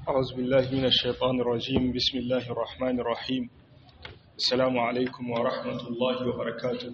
أعوذ بالله من الشيطان الرجيم بسم الله الرحمن الرحيم السلام عليكم ورحمة الله وبركاته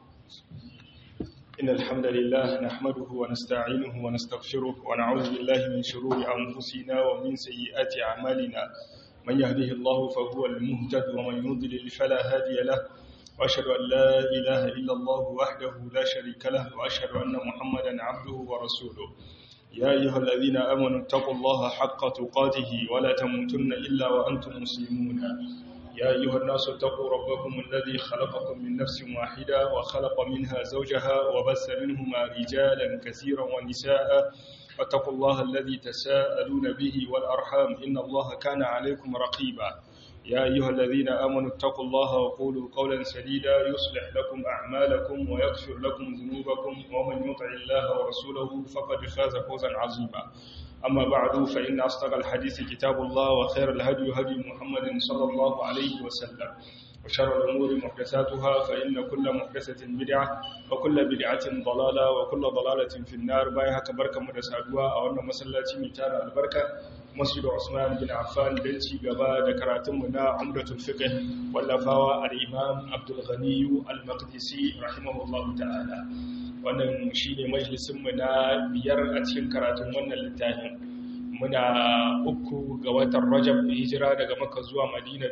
إن الحمد لله نحمده ونستعينه ونستغفره ونعوذ بالله من شرور أنفسنا ومن سيئات أعمالنا من يهده الله فهو المهتد ومن يضلل فلا هادي له وأشهد أن لا إله إلا الله وحده لا شريك له وأشهد أن محمدا عبده ورسوله يا أيها الذين آمنوا اتقوا الله حق تقاته ولا تموتن إلا وأنتم مسلمون يا أيها الناس اتقوا ربكم الذي خلقكم من نفس واحدة وخلق منها زوجها وبث منهما رجالا كثيرا ونساء واتقوا الله الذي تساءلون به والأرحام إن الله كان عليكم رقيبا يا أيها الذين آمنوا اتقوا الله وقولوا قولا سديدا يصلح لكم أعمالكم ويغفر لكم ذنوبكم ومن يطع الله ورسوله فقد فاز فوزا عظيما أما بعد فإن أصدق الحديث كتاب الله وخير الهدي هدي محمد صلى الله عليه وسلم وشر الأمور محدثاتها فإن كل محدثة بدعة وكل بدعة ضلالة وكل ضلالة في النار بايها كبركة مدسادوا أو أن مسلاتي ميتان البركة مسجد عثمان بن عفان بنتي غبا دكراتمنا عمرة الفقه واللفاوى الإمام عبد الغني المقدسي رحمه الله تعالى wannan shine majalisinmu na biyar a cikin karatun wannan littafin muna uku ga watan rajab hijira daga maka zuwa madina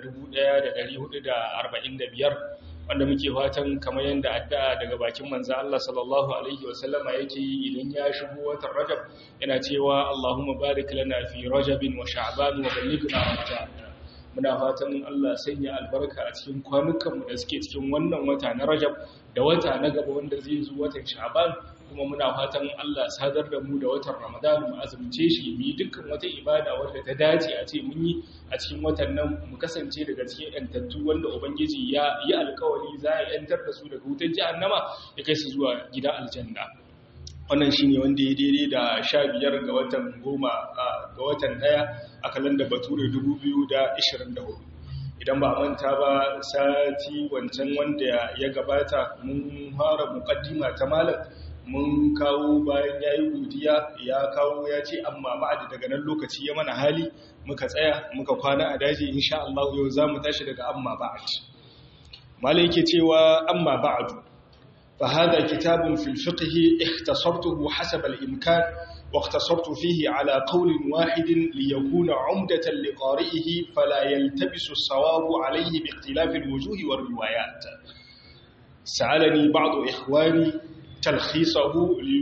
1445 wanda muke fatan kamar yadda addu'a daga bakin manzo Allah sallallahu alaihi wasallama yake yi idan ya shigo watan rajab yana cewa Allahumma barik lana fi rajabin wa sha'ban wa ballighna ramadan muna fatan Allah sanya albarka a cikin kwanukanmu da suke cikin wannan wata na rajab da wata na gaba wanda zai zo watan sha'ban kuma muna fatan Allah sadar da mu da watan Ramadan mu azumce shi mu yi dukkan wata ibada wadda ta dace a ce mun yi a cikin watan nan mu kasance daga cikin yantattu wanda ubangiji ya yi alkawari za ya yantar da su daga wutar jahannama ya kai su zuwa gidan aljanna wannan shine wanda ya daidai da sha biyar ga watan goma ga watan daya a kalandar bature 2024 idan ba manta ba sati wancan wanda ya gabata mun fara mukaddima ta malam mun kawo bayan ya yi godiya ya kawo ya ce amma ba'ad daga nan lokaci ya mana hali muka tsaya muka kwana a daji insha Allah yau za mu tashi daga amma ba'ad malai yake cewa amma ba'adu fa hada kitabun fil fiqh ikhtasartuhu hasab al imkan واختصرت فيه على قول واحد ليكون عمدة لقارئه فلا يلتبس الصواب عليه باختلاف الوجوه والروايات سألني بعض إخواني تلخيصه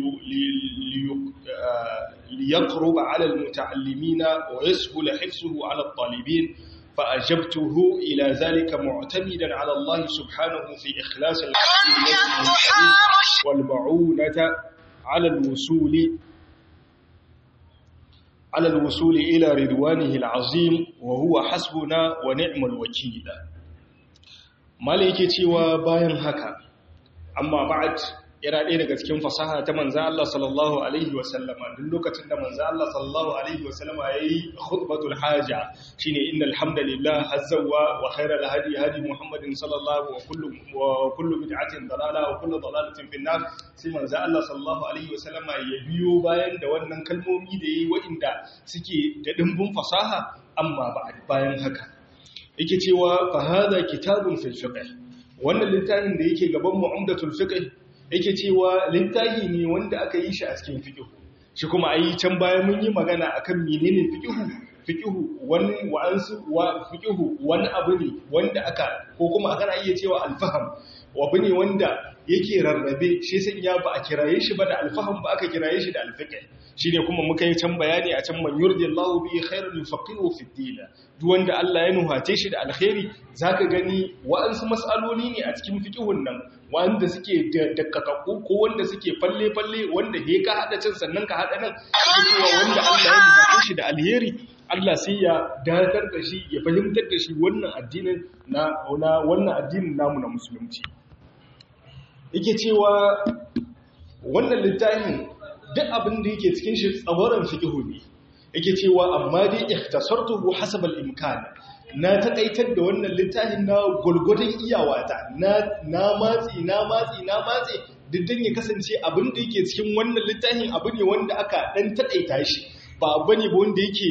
ليقرب على المتعلمين ويسهل حفظه على الطالبين فأجبته إلى ذلك معتمدا على الله سبحانه في إخلاص والمعونة على الوصول على الوصول إلى رضوانه العظيم وهو حسبنا ونعم الوكيل مالك تيوى باين هكا أما بعد yana ɗaya daga cikin fasaha ta manzan Allah sallallahu Alaihi wasallama duk lokacin da manzan Allah sallallahu Alaihi wasallama ya yi khutbatul haja shi ne inda alhamdulillah hazzawa wa khairar hadi hadi muhammadin sallallahu wa kullu bid'atin dalala wa kullu dalalatin finnar sai manzan Allah sallallahu Alaihi wasallama ya biyo bayan da wannan kalmomi da ya yi wa'inda suke da ɗimbin fasaha amma bayan haka yake cewa fa hada kitabun fil fiqh wannan littafin da yake gaban mu'amdatul fiqh yake cewa littafi ne wanda aka yi shi a cikin fiƙihu shi kuma a yi can baya mun yi magana a kan menene fiƙihu fiƙihu wani wa'ansu wa fiƙihu wani abu ne wanda aka ko kuma aka iya cewa alfaham abu ne wanda yake rarrabe shi sai ya ba a kiraye shi ba da alfaham ba aka kiraye shi da alfiqh shi ne kuma muka yi can bayani a can man yurdillahu bi khairan yufaqihu fi din duk wanda Allah ya nuhace shi da alkhairi zaka gani wa'ansu mas'aloli ne a cikin fiqhun nan wanda suke da kakakku ko wanda suke falle falle wanda he ka hada can sannan ka hada nan cewa wanda Allah ya nuhace shi da alheri Allah sai ya dakatar da shi ya fahimtar da shi wannan addinin na wannan addinin namu na musulunci yake cewa wannan littafin duk abin da yake cikin shi tsawaran fiqhu ne yake cewa amma dai ikhtasartuhu hasab al-imkan na takaitar da wannan littafin na gulgudun iyawata na na matsi na matsi na matsi diddan ya kasance abin da yake cikin wannan littafin abu ne wanda aka dan takaita shi ba abu ne ba wanda yake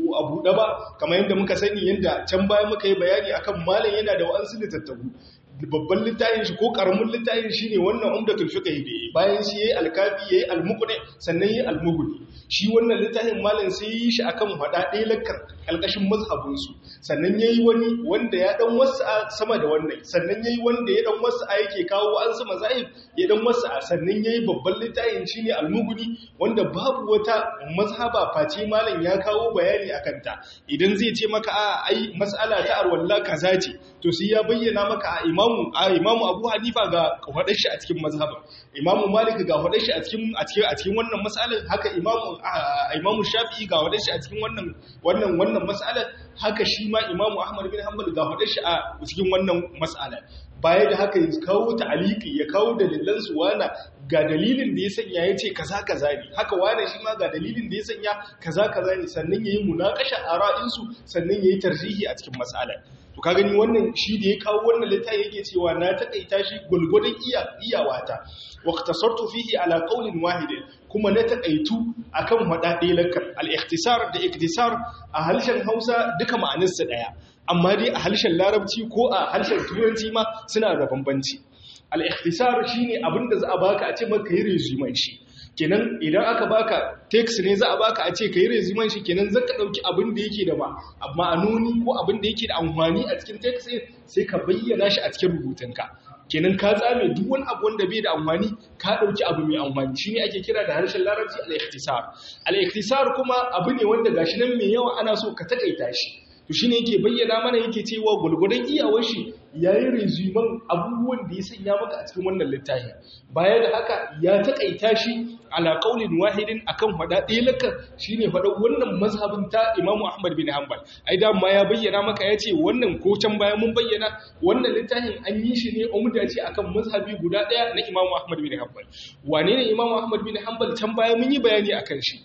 a buɗe ba kamar yadda muka sani yadda can baya muka yi bayani akan malam yana da wa'ansu littattafu babban littafin shi ko karamin littafin shi ne wannan umdatul fiqh da bayan shi yayi alkafi yayi almuqni sannan yayi almughni shi wannan littafin malam sai yi shi akan hada ɗaya lakkar kalkashin mazhabin su sannan yayi wani wanda ya dan wasa sama da wannan sannan yayi wanda ya dan wasa yake kawo an su mazahib ya dan wasa sannan yayi babban littafin shi ne almughni wanda babu wata mazhaba face malam ya kawo bayani akan ta idan zai ce maka a ai mas'ala ta arwalla kaza ce to sai ya bayyana maka a imam imamu a imamu abu hanifa ga hudar shi a cikin mazhabin imamu malik ga hudar shi a cikin a cikin a cikin wannan mas'alar haka imamu imamu shafi'i ga hudar shi a cikin wannan wannan wannan mas'alar haka shi ma imamu ahmad bin hanbal ga hudar shi a cikin wannan mas'alar baya da haka ya kawo ta'aliki ya kawo dalilan su wana ga dalilin da ya sanya ya ce kaza kaza ne haka wane shi ma ga dalilin da ya sanya kaza kaza ne sannan yayi munakasha a ra'insu sannan yayi tarjihi a cikin mas'alar to ka gani wannan shi da ya kawo wannan littafi yake cewa na takaita shi gulgudun iya iyawata waqtasartu fihi ala qawlin wahid kuma na takaitu akan wadade lakar al-ikhtisar da iktisar a harshen Hausa duka ma'anarsa daya amma dai a harshen Larabci ko a harshen Turanci ma suna da bambanci al-ikhtisar shine abinda za a baka a ce maka yi resume shi kenan idan aka baka text ne za a baka a ce ka yi resumen shi kenan zaka dauki abin da yake da ma'anoni ko abin da yake da amfani a cikin text sai ka bayyana shi a cikin rubutunka kenan ka tsame duk wani abu wanda bai da amfani ka dauki abu mai amfani shine ake kira da harshen larabci al-ikhtisar al-ikhtisar kuma abu ne wanda gashi nan mai yawa ana so ka takaita shi to shine yake bayyana mana yake cewa gulgudan iyawar shi yayi resumen abubuwan da ya sanya maka a cikin wannan littafin baya da haka ya takaita shi ala qaulin wahidin akan fada ɗaya laka shine fada wannan mazhabin ta Imam Ahmad bin Hanbal ai da ma ya bayyana maka yace wannan ko can baya mun bayyana wannan littafin an yi shi ne umda ce akan mazhabi guda ɗaya na Imam Ahmad bin Hanbal wane ne Imam Ahmad bin Hanbal can baya mun yi bayani akan shi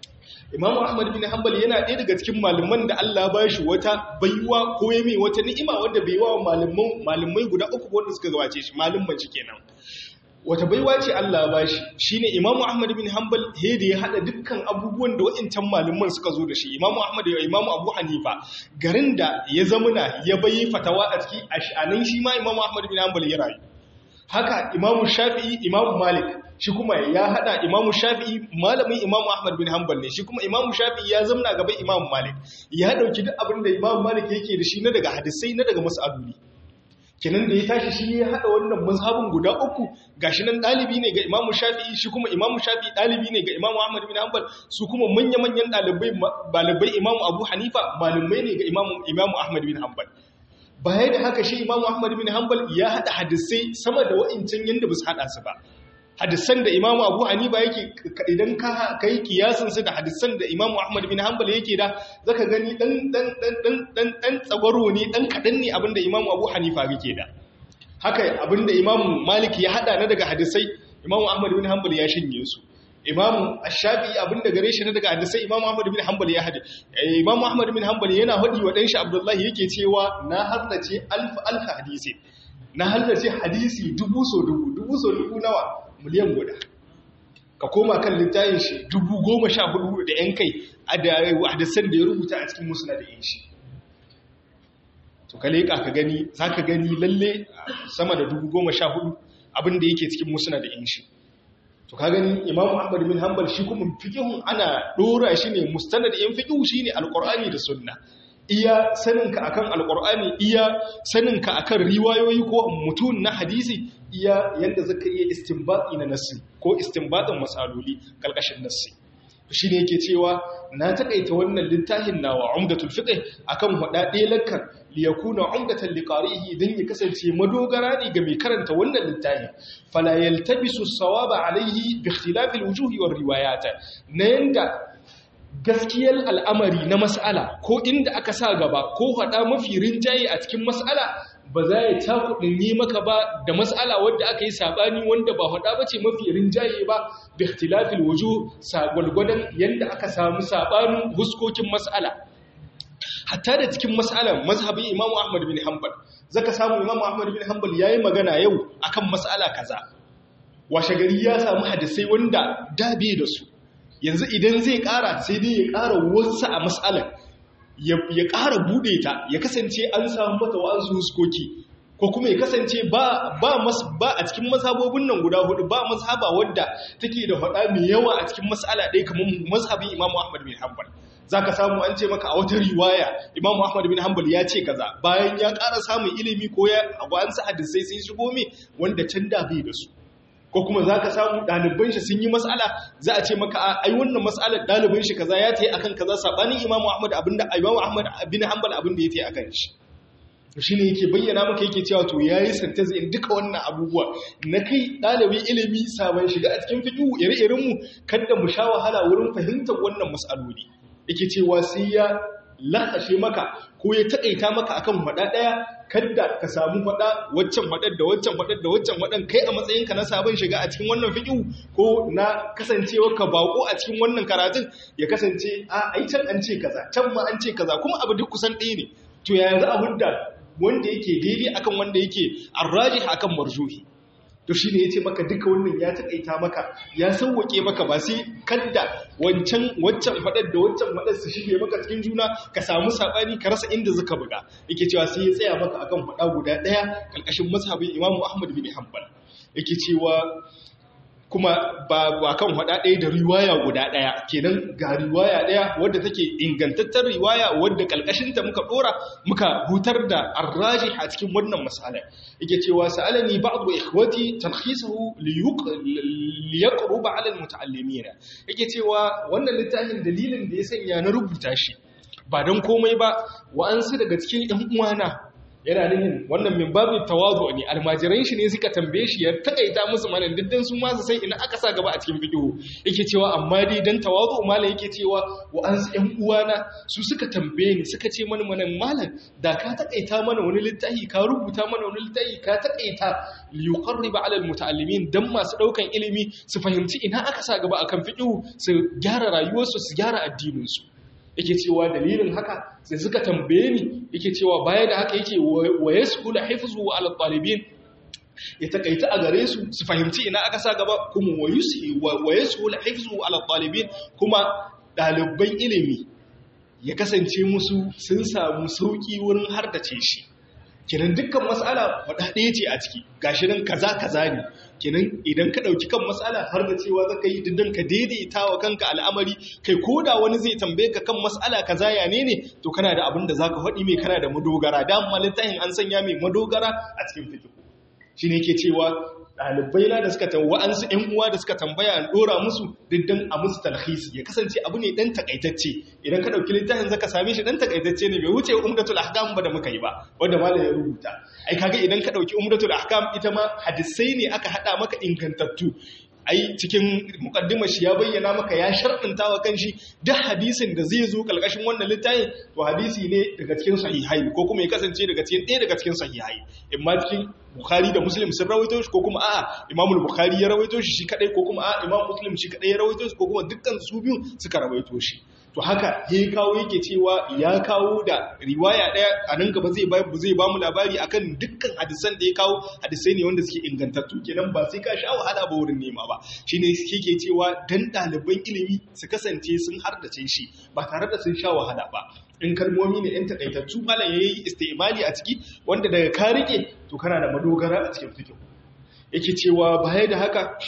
Imam Ahmad bin Hanbal yana ɗaya daga cikin malaman da Allah ba shi wata baiwa ko ya mai wata ni'ima wanda bai wa malaman malamai guda uku wanda suka gabace shi malumman shi kenan wata baiwa ce Allah ba shi shine Imam Ahmad bin Hanbal he da ya hada dukkan abubuwan da wa'incan malaman suka zo da shi Imam Ahmad da Imam Abu Hanifa garin da ya zamuna ya bayi fatawa a ciki a shi ma Imam Ahmad bin Hanbal ya rayu haka Imam Shafi'i Imam Malik shi kuma ya hada imamu shafi'i malamin imamu ahmad bin hanbal ne shi kuma imamu shafi'i ya zamna gaban imamu malik ya dauki duk abin da imamu malik yake da shi na daga hadisai na daga mas'aloli kenan da ya tashi shi ya hada wannan mazhabin guda uku gashi nan dalibi ne ga imamu shafi'i shi kuma imamu shafi'i dalibi ne ga imamu ahmad bin hanbal su kuma manya-manyan dalibai dalibai imamu abu hanifa malamai ne ga imamu imamu ahmad bin hanbal baya da haka shi imamu ahmad bin hanbal ya hada hadisai sama da wa'incan yanda ba su hada su ba hadisan da imamu abu hanifa yake idan ka yi kiyasinsu da hadisan da imamu ahmad bin hanbal yake da zaka gani dan tsagwaro ne dan kaɗan ne abinda imamu abu hanifa yake da haka abinda imamu malik ya hada na daga hadisai imamu ahmad bin hanbal ya shinye su imamu ashafi abinda gare shi na daga hadisai imamu ahmad bin hanbal ya hadi imamu ahmad bin hanbal yana hadi wa danshi abdullahi yake cewa na haddace alf alf hadisi na haddace hadisi dubu so dubu dubu so dubu nawa miliyan guda ka koma kan littafin shi dubu goma sha hudu da yan kai a hadisan da ya rubuta a cikin musula da yin shi to ka leƙa ka gani za ka gani lalle sama da dubu goma sha hudu abinda yake cikin musula da yin shi to ka gani imamu ahmad bin hanbal shi kuma fikihun ana ɗora shi ne mustanad yan fikihu shi ne alƙur'ani da sunna iya saninka akan alƙur'ani iya saninka akan riwayoyi ko mutum na hadisi iya yadda zaka iya istinbati na nassi ko istinbatin masaloli kalkashin nassi shi ne yake cewa na takaita wannan littafin nawa umdatul fiqh akan hada lakar li yakuna umdatan liqarihi dan ya kasance madogara ne ga mai karanta wannan littafin fala yaltabisu sawaba alayhi bi ikhtilaf alwujuh war riwayat na yanda gaskiyar al'amari na mas'ala ko inda aka sa gaba ko hada mafi rinjaye a cikin mas'ala ba za ya cakuɗin yi maka ba da matsala wadda aka yi saɓani wanda ba haɗa ba ce mafi rinjaye ba da ikhtilafil wuju sagwalgwadon yadda aka samu saɓanin huskokin matsala hatta da cikin matsalar mazhabin imamu ahmad bin hanbal zaka samu imamu ahmad bin hanbal ya yi magana yau akan matsala kaza washe gari ya samu hadisai wanda dabe da su yanzu idan zai ƙara sai dai ya ƙara wasu a matsalar ya ƙara buɗe ta ya kasance an samu mata wa'ansu huskoki ko kuma ya kasance ba ba mas ba a cikin mazhabobin nan guda hudu ba mazhaba wadda take da faɗa mai yawa a cikin mas'ala ɗaya kamar mazhabin Imam Ahmad bin Hanbal zaka samu an ce maka a wata riwaya Imam Ahmad bin Hanbal ya ce kaza bayan ya ƙara samun ilimi ko ya an sa hadisai sai shigo me wanda can da bai da su ko kuma za ka samu ɗaliban shi sun yi matsala za a ce maka ai wannan matsalar ɗaliban shi kaza ya tayi akan kaza sabanin Imam Ahmad abinda Imam Ahmad bin Hanbal abinda ya tayi akan shi shi ne yake bayyana maka yake cewa to yayi santaz in duka wannan abubuwa na kai ɗalibin ilimi sabon shiga a cikin fiqhu ire-iren mu kada mu sha wahala wurin fahimtar wannan mas'aloli yake cewa sai ya lahashe maka ko ya taƙaita maka akan faɗa ɗaya kada ka samu faɗa waccan faɗar da waccan faɗar da waccan faɗan kai a matsayinka na sabon shiga a cikin wannan fiƙiu ko na kasancewa ka bako a cikin wannan karatun ya kasance a ai can an ce kaza can ma an ce kaza kuma abu duk kusan ɗaya ne to ya yanzu a hudda wanda yake daidai akan wanda yake arrajih akan marjuhi to shi ne ya ce maka duka wannan ya taƙaita maka ya sauwaƙe maka ba sai kadda wancan waccan faɗar da waccan faɗar su shige maka cikin juna ka samu saɓani ka rasa inda zuka buga yake cewa sai ya tsaya maka akan faɗa guda ɗaya ƙarƙashin mazhabin imamu ahmad bin hanbal yake cewa kuma ba ba kan faɗa ɗaya da riwaya guda ɗaya kenan ga riwaya ɗaya wadda take ingantattar riwaya wadda ƙalƙashinta muka ɗora muka hutar da arraji a cikin wannan masala yake cewa sa'alani ba'du ikhwati talkhisuhu liyaqruba 'ala almuta'allimin yake cewa wannan littafin dalilin da ya sanya na rubuta shi ba don komai ba wa'ansu daga cikin ƴan uwana yana nihin wannan min babin tawazu ne almajiran shi ne suka tambaye shi ya takaita musu manan diddan su ma su sai ina aka sa gaba a cikin fiqhu yake cewa amma dai dan tawazu malam yake cewa wa an su ƴan uwana su suka tambaye ni suka ce mana manan malam da ka takaita mana wani littafi ka rubuta mana wani littafi ka takaita li yuqarriba ala almutaallimin dan masu daukan ilimi su fahimci ina aka sa gaba akan fiqhu su gyara rayuwarsu su gyara addinin su yake cewa dalilin haka sai suka tambaye ni yake cewa baya da haka yake wa yasqulu hifzu ala talibin ya takaita a gare su su fahimci ina aka sa gaba kuma wa yusi wa yasqulu hifzu ala talibin kuma ɗaliban ilimi ya kasance musu sun samu sauki wurin hardace shi kenan dukkan matsala faɗa ɗaya ce a ciki gashi nan kaza kaza ne kenan idan ka ɗauki kan matsala har da cewa zaka yi diddan ka daidaita wa kanka al'amari kai ko da wani zai tambaye ka kan matsala kaza ya ne ne to kana da abin da zaka faɗi mai kana da madogara da littafin an sanya mai madogara a cikin fikihu shine ke cewa ɗalibai na da suka tambaya wa'ansu ‘yan uwa da suka tambaya an ɗora musu diddan a musu talhisi ya kasance abu ne ɗan takaitacce idan ka ɗauki littafin zaka same shi ɗan takaitacce ne bai wuce umdatul ahkam ba da muka yi ba wanda malam ya rubuta ai kaga idan ka ɗauki umdatul ahkam ita ma hadisai ne aka haɗa maka ingantattu ai cikin mukaddimar shi ya bayyana maka ya sharɗanta wa kanshi duk hadisin da zai zo kalkashin wannan littafin to hadisi ne daga cikin sahihai ko kuma ya kasance daga cikin ɗaya daga cikin sahihai imma cikin bukhari da muslim sun rawaito shi ko kuma a'a imamu bukhari ya rawaito shi shi kadai ko kuma a'a imam muslim shi kadai ya rawaito shi ko kuma dukkan su biyu suka rawaito shi to haka ya kawo yake cewa ya kawo da riwaya daya a nan gaba zai ba zai ba mu labari akan dukkan hadisan da ya kawo hadisai ne wanda suke ingantattu kenan ba sai ka sha wahala ba wurin nema ba shine yake cewa dan ɗaliban ilimi su kasance sun hardace shi ba tare da sun sha wahala ba in kalmomi ne yan takaitattu malam yayi istimali a ciki wanda daga ka rike to kana da madogara a cikin fikihu yake cewa baya da haka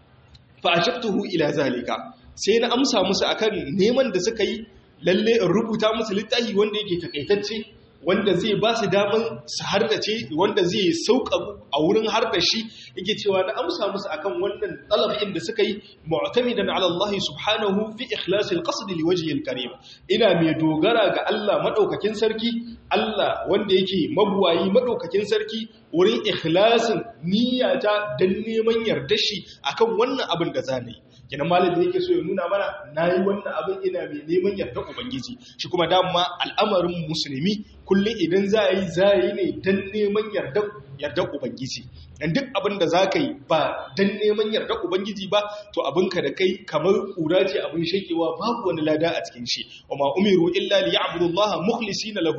fa ashaftuhu ila zalika sai na amsa musu akan neman da suka yi lalle in rubuta musu littafi wanda yake takaitacce wanda zai ba su daman su hardace wanda zai sauka a wurin hardashi yake cewa na amsa musu akan wannan talabin da suka yi mu'tamidan ala Allah subhanahu fi ikhlasil qasd li wajhi al-karim ina mai dogara ga Allah madaukakin sarki Allah wanda yake mabuwayi madaukakin sarki wurin ikhlasin niyyata dan neman yardashi akan wannan abin da zanayi kenan malami yake so ya nuna mana nayi wannan abin ina mai neman yarda ubangiji shi kuma dama al'amarin musulmi kullum idan za yi za yi ne dan neman yarda yarda ubangiji dan duk abin da zaka yi ba dan neman yarda ubangiji ba to abinka da kai kamar kura ce abin shakewa babu wani lada a cikin shi wa ma umiru illa liya'budu allaha mukhlisina lahu dina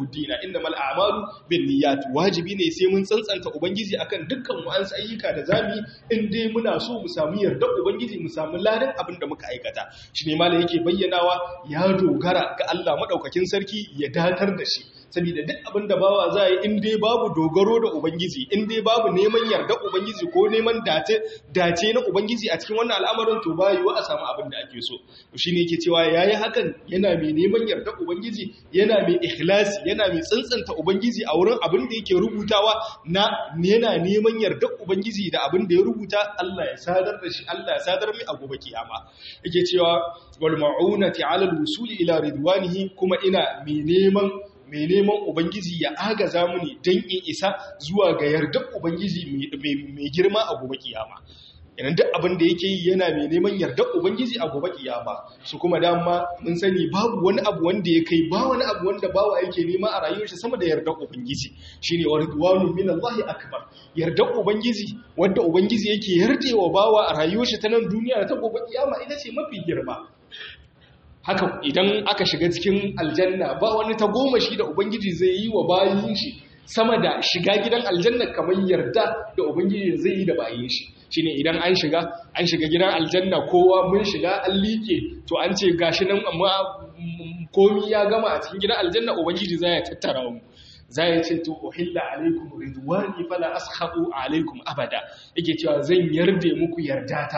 innamal a'malu binniyat wajibi ne sai mun tsantsanta ubangiji akan dukkan wa'ansu ayyuka da zamu in dai muna so mu samu yarda ubangiji mu samu ladan abin da muka aikata shine malam yake bayyanawa ya dogara ga Allah madaukakin sarki ya datar da shi saboda duk abin da bawa za yi in dai babu dogaro da ubangiji in dai babu neman yarda ubangiji ko neman dace dace na ubangiji a cikin wannan al'amarin to ba yiwa a samu abin da ake so shine yake cewa yayi hakan yana mai neman yarda ubangiji yana mai ikhlasi yana mai tsantsanta ubangiji a wurin abin da yake rubutawa na yana neman yarda ubangiji da abin da ya rubuta Allah ya sadar da shi Allah ya sadar mai a gobe kiyama yake cewa wal ma'unati 'ala al-wusuli ila ridwanihi kuma ina mai neman mai neman Ubangiji ya agaza muni don in isa zuwa ga yardar Ubangiji mai girma a gobe kiyama. Idan duk abin da yake yi yana mai neman yardar Ubangiji a gobe kiyama. Su kuma dama mun sani babu wani abu wanda ya kai ba wani abu wanda bawa yake nema a rayuwarsa sama da yardar Ubangiji. Shine wa ridwanu min Allah akbar. Yardar Ubangiji wanda Ubangiji yake yardewa bawa a rayuwarsa ta nan duniya ta gobe kiyama ita ce mafi girma. haka idan aka shiga cikin aljanna ba wani ta goma shi da ubangiji zai yi wa bayin shi sama da shiga gidan aljanna kamar yarda da ubangiji zai yi da bayin shi shine idan an shiga an shiga gidan aljanna kowa mun shiga an liƙe to an ce gashi nan amma komi ya gama a cikin gidan aljanna ubangiji zai tattara mu za ya ce to uhilla alaikum ridwani fala askhatu alaikum abada yake cewa zan yarda muku yardata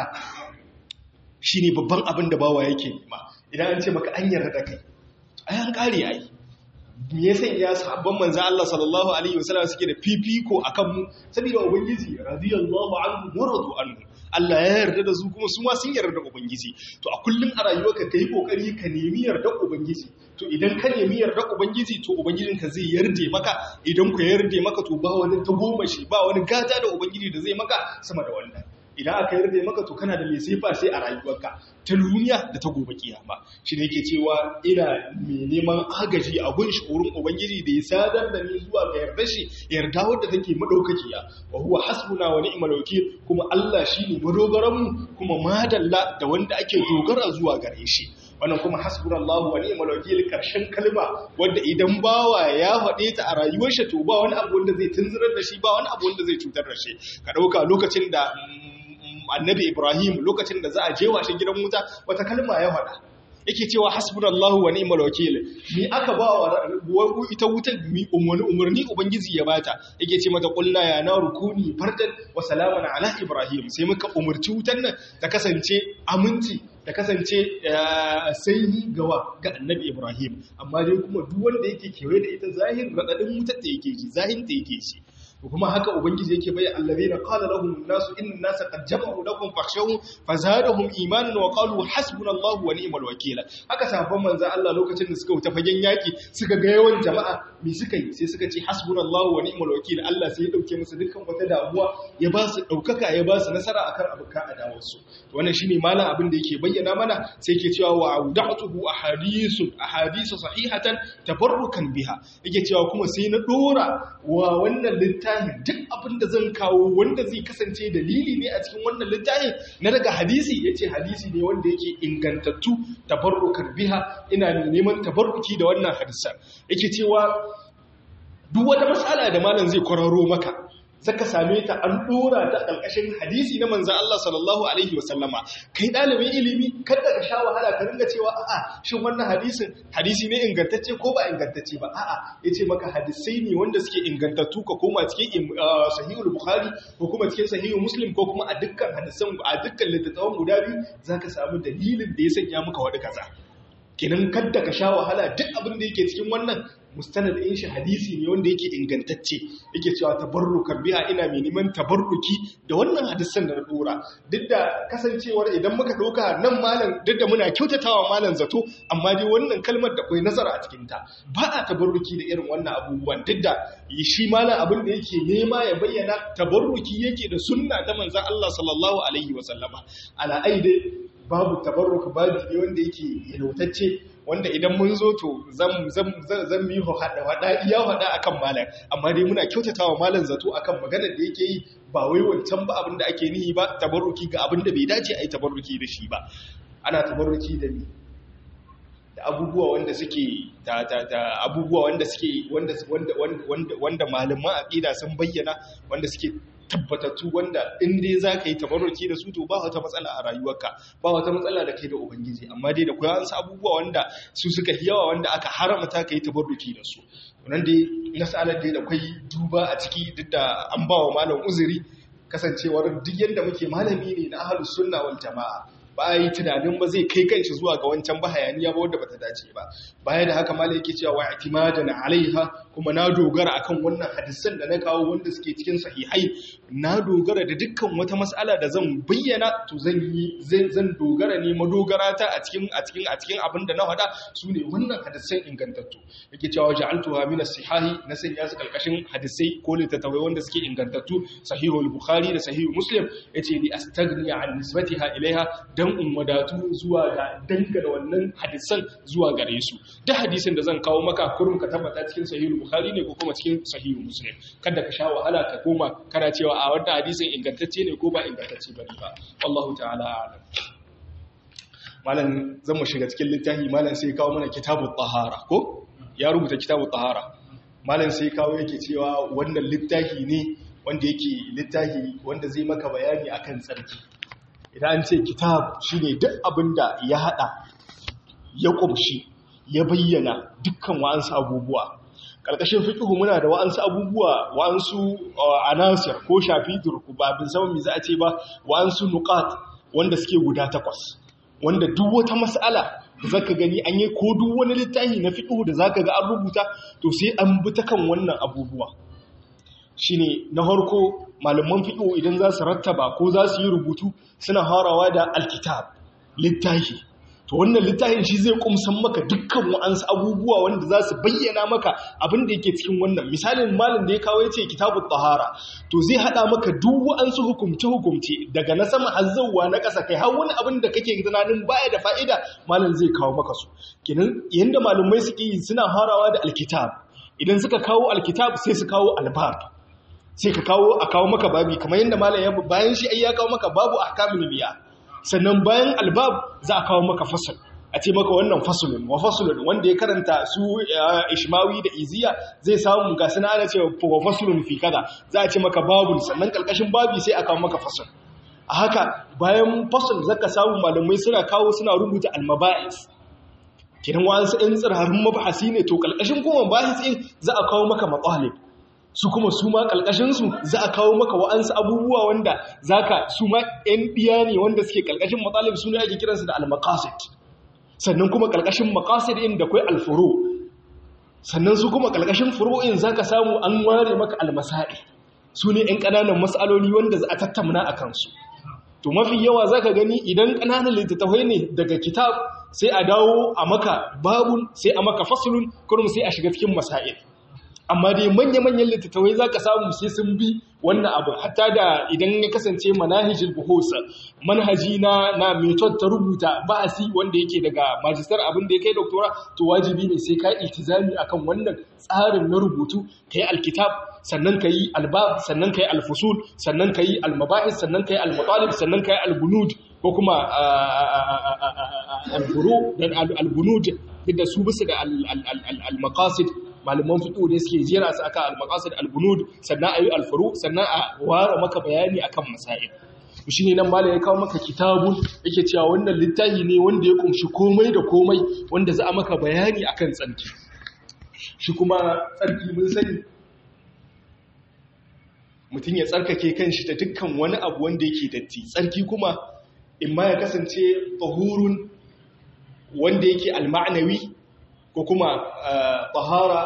shine babban abin da bawa yake nema idan an ce maka an yarda da kai ai an kare ai me yasa ya sahabban manzo Allah sallallahu alaihi wasallam suke da fifiko akan mu saboda ubangiji radiyallahu anhu wa radu anhu Allah ya yarda da su kuma su ma sun yarda da ubangiji to a kullun a rayuwarka kai kokari ka nemi yarda ubangiji to idan ka nemi yarda ubangiji to ubangijinka zai yarda maka idan ku yarda maka to ba wani ta goma shi ba wani gata da ubangiji da zai maka sama da wannan idan aka yarda maka to kana da mai sifa sai a rayuwarka ta duniya da ta gobe kiyama shi ne yake cewa ina mai neman agaji a gun shi wurin ubangiji da ya sadar da ni zuwa ga yarda shi yarda wadda take madaukakiya wa huwa hasbuna wa ni'mal wakil kuma Allah shine madogaran mu kuma madalla da wanda ake dogara zuwa gare shi wannan kuma hasbunallahu wa ni'mal wakil karshen kalma wanda idan bawa ya faɗe ta a rayuwar shi to ba wani abu wanda zai tunzurar da shi ba wani abu wanda zai cutar da shi ka dauka lokacin da annabi Ibrahim lokacin da za a je washe gidan wuta wata kalma ya faɗa yake cewa hasbunallahu wa ni'mal wakeel ni aka ba wa ita wutar mi umarni umarni ubangiji ya bata yake ce mata qulna ya naru kuni fardan wa salaman ala ibrahim sai muka umarci wutar nan ta kasance aminci ta kasance sanyi gawa ga annabi ibrahim amma dai kuma duk wanda yake kewaye da ita zahir radadin wutar da yake ji zahin da yake shi kuma haka ubangiji yake bayyana allazina qala lahum an-nasu inna an-nasa qad jama'u lakum fakhshawhum fazadahum imanan wa qalu hasbunallahu wa ni'mal wakeel haka sahabban manzo Allah lokacin da suka wuta fagen yaki suka ga yawan jama'a me suka yi sai suka ce hasbunallahu wa ni'mal wakeel Allah sai ya dauke musu dukkan wata damuwa ya ba su daukaka ya ba su nasara akan abuka adawar su to wannan shine malam abin da yake bayyana mana sai yake cewa wa auda'tuhu ahadithu ahadithu sahihatan tabarrukan biha yake cewa kuma sai na dora wa wannan littafi littafin duk abin da zan kawo wanda zai kasance dalili ne a cikin wannan littafin na daga hadisi ya ce hadisi ne wanda yake ingantattu tabarrukan biha ina neman tabarruki da wannan hadisan yake cewa duk wata matsala da malam zai kwararo maka zaka same ta an dora ta ƙarƙashin hadisi na manzan Allah sallallahu alaihi wasallama kai ɗalibin ilimi kada ka sha wahala ka ringa cewa a'a shin wannan hadisin hadisi ne ingantacce ko ba ingantacce ba a'a yace maka hadisai ne wanda suke ingantattu ka koma cikin sahihul bukhari ko kuma cikin sahihul muslim ko kuma a dukkan hadisan a dukkan littattafan guda biyu zaka samu dalilin da ya sanya maka wani kaza kenan kadda ka sha wahala duk abin da yake cikin wannan mustanad in shi hadisi ne wanda yake ingantacce yake cewa tabarrukan biha ina mai neman tabarruki da wannan hadisan da na dora duk da kasancewar idan muka dauka nan malam duk da muna kyautatawa malam zato amma dai wannan kalmar da akwai nazara a cikin ta ba a tabarruki da irin wannan abubuwan duk da shi malam abin da yake nema ya bayyana tabarruki yake da sunna ta manzon Allah sallallahu alaihi wa sallama ala aide babu tabarruk babu ne wanda yake yalwatacce wanda idan mun zo to zan mi hada hada iya hada akan malam amma dai muna kyautatawa malam zato akan maganar da yake yi ba wai wancan ba abin da ake nihi ba tabarruki ga abin da bai dace a yi tabarruki da shi ba ana tabarruki da ni da abubuwa wanda suke da da da abubuwa wanda suke wanda wanda wanda wanda malaman aqida sun bayyana wanda suke tabbatattu wanda in dai za ka yi tabarruki da su to ba wata matsala a rayuwarka ba wata matsala da kai da ubangiji amma dai da kuwa an sa abubuwa wanda su suka yi yawa wanda aka haramta ka yi tabarruki da su wannan dai nasalar dai da kwai duba a ciki duk da an ba wa malam uzuri kasancewar duk yadda muke malami ne na ahlus sunna wal jama'a ba yi tunanin ba zai kai kanshi zuwa ga wancan ba hayaniya ba wanda bata dace ba baya da haka malai yake cewa wa i'timadan alaiha kuma na dogara akan wannan hadisan da na kawo wanda suke cikin sahihai na dogara da dukkan wata mas'ala da zan bayyana to zan yi zan dogara ne madogara ta a cikin a cikin a cikin abin da na faɗa sune wannan hadisan ingantattu yake cewa ja'altuha min as-sihahi na sanya su kalkashin hadisai ko littattafai wanda suke ingantattu sahihul bukhari da sahihul muslim yace li astagni an nisbatiha ilaiha dan in wadatu zuwa ga dangane wannan hadisan zuwa gare su duk hadisin da zan kawo maka kurum ka tabbata cikin sahihul bukhari ne ko kuma cikin sahihul muslim kada ka sha wahala ka koma kana cewa a wannan hadisin ingantacce ne ko ba ingantacce bane ba wallahu ta'ala a'lam malam zan mu shiga cikin littafi malam sai kawo mana kitabut tahara ko ya rubuta kitabut tahara malam sai kawo yake cewa wannan littafi ne wanda yake littafi wanda zai maka bayani akan tsarki idan an ce kitab shi ne duk abin da ya haɗa ya ƙumshi ya bayyana dukkan wa'ansu abubuwa ƙarƙashin fiƙihu muna da wa'ansu abubuwa wa'ansu anasir ko shafi turku ba bin sama mai za a ce ba wa'ansu nukat wanda suke guda takwas wanda duk wata mas'ala da zaka gani an yi ko duk wani littafi na fiƙihu da zaka ga an rubuta to sai an bi ta kan wannan abubuwa shine na harko malaman fiƙo idan za su rattaba ko za su yi rubutu suna harawa da alkitab littafi to wannan littafin shi zai kumsan maka dukkan wa'ansu abubuwa wanda za su bayyana maka abin da yake cikin wannan misalin malin da ya kawo ya ce kitabun tahara to zai haɗa maka duk wa'ansu hukumce-hukumce daga na sama hazzawa na ƙasa kai har wani abin da kake tunanin baya da fa'ida malin zai kawo maka su kenan yanda malumai suke yi suna harawa da alkitab idan suka kawo alkitab sai su kawo albab sai ka kawo a kawo maka babi kamar yadda malam ya bayan shi ai ya kawo maka babu ahkamul biya sannan bayan albab za a kawo maka fasal a ce maka wannan fasulun wa fasulun wanda ya karanta su ishmawi da iziya zai samu ga suna ana cewa wa fasulun fi kaza za a ce maka babun sannan kalkashin babi sai a kawo maka fasal a haka bayan fasal zaka samu malamai suna kawo suna rubuta almaba'is kiran wa'ansu ɗan tsirarin mabahasi ne to kalkashin kuma bahis ɗin za a kawo maka matsalib su kuma su ma ƙalƙashinsu za a kawo maka wa'ansu abubuwa wanda za ka su ma ‘yan ɗiya ne wanda suke ƙalƙashin matsalib su ne ake kiransu da almakasit sannan kuma ƙalƙashin makasit ɗin da kwai alfuro sannan su kuma ƙalƙashin furo'in za ka samu an ware maka almasa'i su ne ‘yan ƙananan matsaloli wanda za a tattamna a kansu to mafi yawa za ka gani idan ƙananan littattafai ne daga kitab sai a dawo a maka babun sai a maka fasulun kurum sai a shiga cikin masa'il amma dai manya-manyan littattafai za ka samu sai sun bi wannan abu hatta da idan ya kasance manahijin buhosa manhaji na na method ta rubuta ba'asi wanda yake daga majistar abin da ya kai doktora to wajibi ne sai ka iltizami akan wannan tsarin na rubutu ka yi alkitab sannan ka yi albab sannan ka yi alfusul sannan ka yi almabahis sannan ka yi almatalib sannan ka yi albunud ko kuma alburu da albunud duk da su bisa da almakasid malaman fiƙo ne suke jera su aka al-maqasid al-bunud sannan ayi al-furu sannan a ware maka bayani akan masail shi ne nan malai ya kawo maka kitabun yake cewa wannan littafi ne wanda ya kumshi komai da komai wanda za a maka bayani akan tsarki shi kuma tsarki mun sani mutum ya tsarkake kanshi da dukkan wani abu wanda yake datti tsarki kuma in ma ya kasance tahurun wanda yake al-ma'nawi ko kuma tahara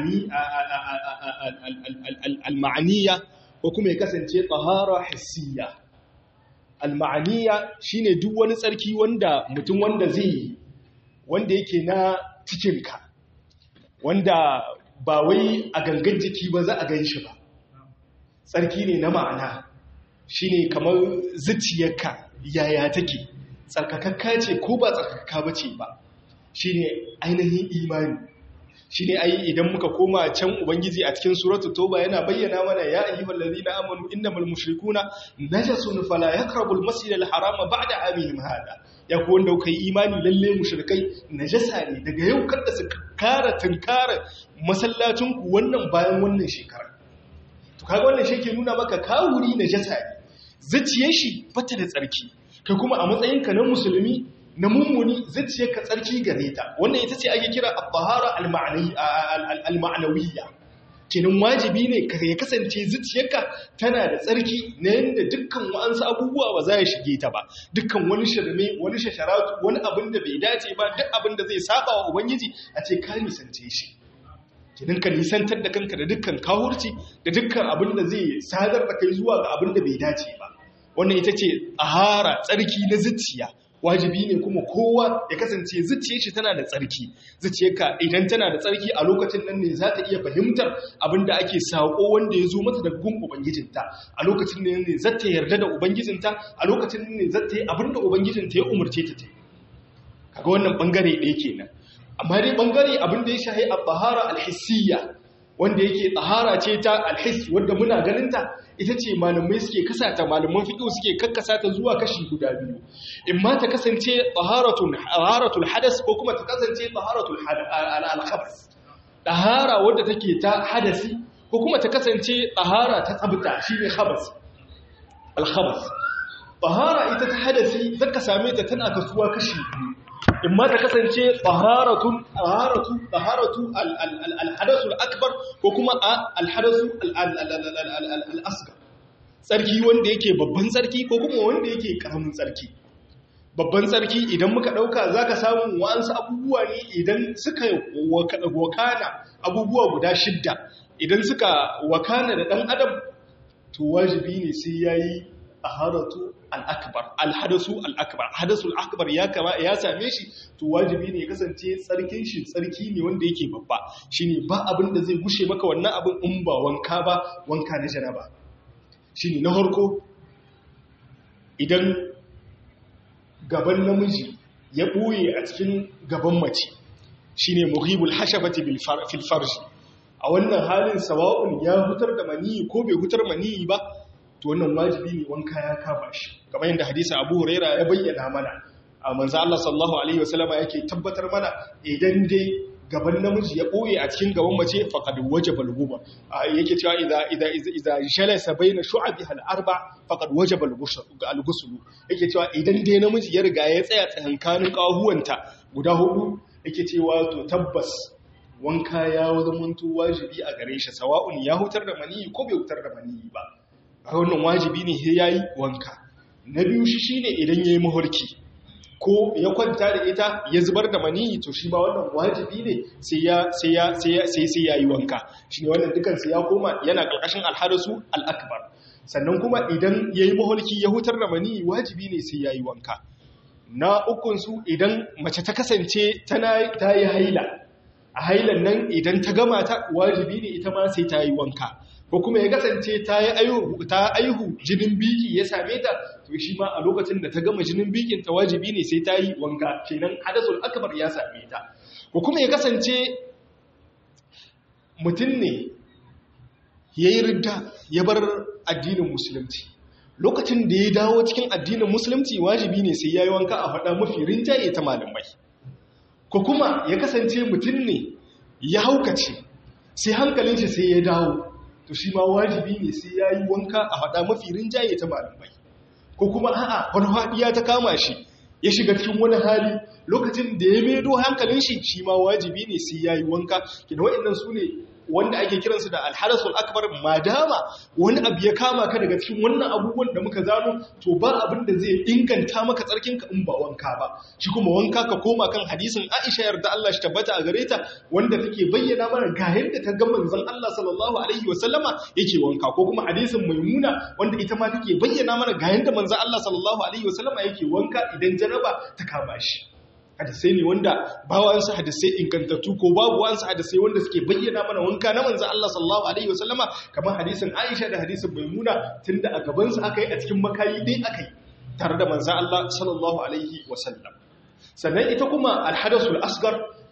al-ma'aniya ko kuma ya kasance tahara hissiya al-ma'aniya shine duk wani tsarki wanda mutum wanda zai yi wanda yake na cikinka wanda ba wai a gangan jiki ba za a gan shi ba tsarki ne na ma'ana shine kamar zuciyarka yaya take tsarkakakka ce ko ba tsarkakka ba ce ba shi ne ainihin imani shine ai idan muka koma can ubangiji a cikin suratul toba yana bayyana mana ya ayyuhal ladina amanu innamal mushrikuna najasun fala yaqrabul masjidal harama ba'da amihim hada ya ku wanda kai imani lalle mushrikai najasa ne daga yau kada su kara tunkara masallacin ku wannan bayan wannan shekara to kaga wannan shi ke nuna maka kawuri najasa ne zuciyar shi bata da tsarki kai kuma a matsayinka na musulmi na mummuni zuciyar ka tsarki gare ta wannan ita ce ake kira at-tahara al-ma'nawiyya kenan wajibi ne ya kasance zuciyarka tana da tsarki na yadda dukkan wa'ansu abubuwa ba za ya shige ta ba dukkan wani shirme wani shasharatu wani abin da bai dace ba duk abin da zai saba wa ubangiji a ce ka nisance shi kenan ka nisantar da kanka da dukkan kawurci da dukkan abin da zai sadar da kai zuwa ga abin da bai dace ba wannan ita ce ahara tsarki na zuciya wajibi ne kuma kowa ya kasance zuciyar shi tana da tsarki zuciyarka idan tana da tsarki a lokacin nan ne za ta iya fahimtar abin da ake sako wanda ya zo mata daga gun ubangijinta a lokacin nan ne za ta yarda da ubangijinta a lokacin nan ne za ta yi abin da ubangijinta ya umarce ta ta yi kaga wannan bangare ɗaya kenan amma dai bangare abin da ya shahi a bahara alhissiyya wanda yake tsahara ce ta alhis wanda muna ganinta ita ce malamai suke kasata malaman fiqh suke kakkasa ta zuwa kashi guda biyu in ma ta kasance taharatul taharatul hadas ko kuma ta kasance taharatul al-khabas tahara wanda take ta hadasi ko kuma ta kasance tahara ta tsabta shine khabas al-khabas tahara ita ta hadasi zaka same ta tana kasuwa kashi biyu in ma ta kasance taharatun taharatu taharatu al-hadathul akbar ko kuma al-hadasu al-asghar tsarki wanda yake babban tsarki ko kuma wanda yake karamin tsarki babban tsarki idan muka dauka zaka samu wa'ansu abubuwa ne idan suka wakana abubuwa guda shidda idan suka wakana da dan adam to wajibi ne sai yayi taharatu al'akbar alhadasu al'akbar hadasul akbar ya kama ya same shi to wajibi ne ya kasance tsarkin shi tsarki ne wanda yake babba shine ba abin da zai gushe maka wannan abin in ba wanka ba wanka na janaba shine na harko idan gaban namiji ya ɓoye a cikin gaban mace shine mughibul hashabati fil farji a wannan halin sawa'un ya hutar da maniyi ko bai hutar maniyi ba to wannan wajibi ne wanka ya kama shi kamar yadda hadisi Abu Huraira ya bayyana mana a manzo Allah sallallahu alaihi wasallama yake tabbatar mana idan dai gaban namiji ya boye a cikin gaban mace faqad wajaba al-ghuba yake cewa idza idza idza jalasa baina shu'abiha al-arba faqad wajaba al-ghusl yake cewa idan dai namiji ya riga ya tsaya tsakankanin kahuwanta guda hudu yake cewa to tabbas wanka ya zamanto wajibi a gare shi sawa'un ya hutar da maniyi ko bai hutar da maniyi ba a wannan wajibi ne sai yayi wanka na biyu shi shine idan yayi mahorki ko ya kwanta da ita ya zubar da maniyi to shi ba wannan wajibi ne sai ya sai ya sai ya sai sai yayi wanka shine wannan dukan sai ya koma yana karkashin alharasu al-akbar sannan kuma idan yayi mahorki ya hutar da maniyi wajibi ne sai yayi wanka na ukun su idan mace ta kasance tana ta yi haila a hailan nan idan ta gama ta wajibi ne ita ma sai ta yi wanka ko kuma ya kasance ta yi aihu ta aihu jinin biki ya same ta to shi ma a lokacin da ta gama jinin bikin ta wajibi ne sai ta yi wanka kenan hadasul akbar ya same ta ko kuma ya kasance mutum ne yayi ridda ya bar addinin musulunci lokacin da ya dawo cikin addinin musulunci wajibi ne sai yayi wanka a faɗa mafi rinjaye ta malamai ko kuma ya kasance mutum ne ya haukace sai hankalin shi sai ya dawo to shi ma wajibi ne sai ya yi wanka a haɗa mafi rinjaye ta malamai ko kuma a'a wani haɗiya ta kama shi ya shiga cikin wani hali lokacin da ya medo hankalin shi shi ma wajibi ne sai ya yi wanka kina waɗannan su ne wanda ake kiransu da alharasul akbar madama wani abu ya kama ka daga cikin wannan abubuwan da muka zano to ba abin da zai inganta maka tsarkinka in ba wanka ba shi kuma wanka ka koma kan hadisin Aisha yarda Allah shi tabbata a gare ta wanda take bayyana mana ga yadda ta ga manzon Allah sallallahu alaihi wasallama yake wanka ko kuma hadisin Maimuna wanda ita ma take bayyana mana ga yadda manzon Allah sallallahu alaihi wasallama yake wanka idan janaba ta kama shi hadisai ne wanda ba wa'ansu hadisai ingantattu ko babu wa'ansu hadisai wanda suke bayyana mana wanka na manzo Allah sallallahu alaihi wasallama kamar hadisin Aisha da hadisin Maimuna tunda a gaban su aka yi a cikin makayi dai aka yi tare da manzo Allah sallallahu alaihi wasallam sannan ita kuma alhadasul asgar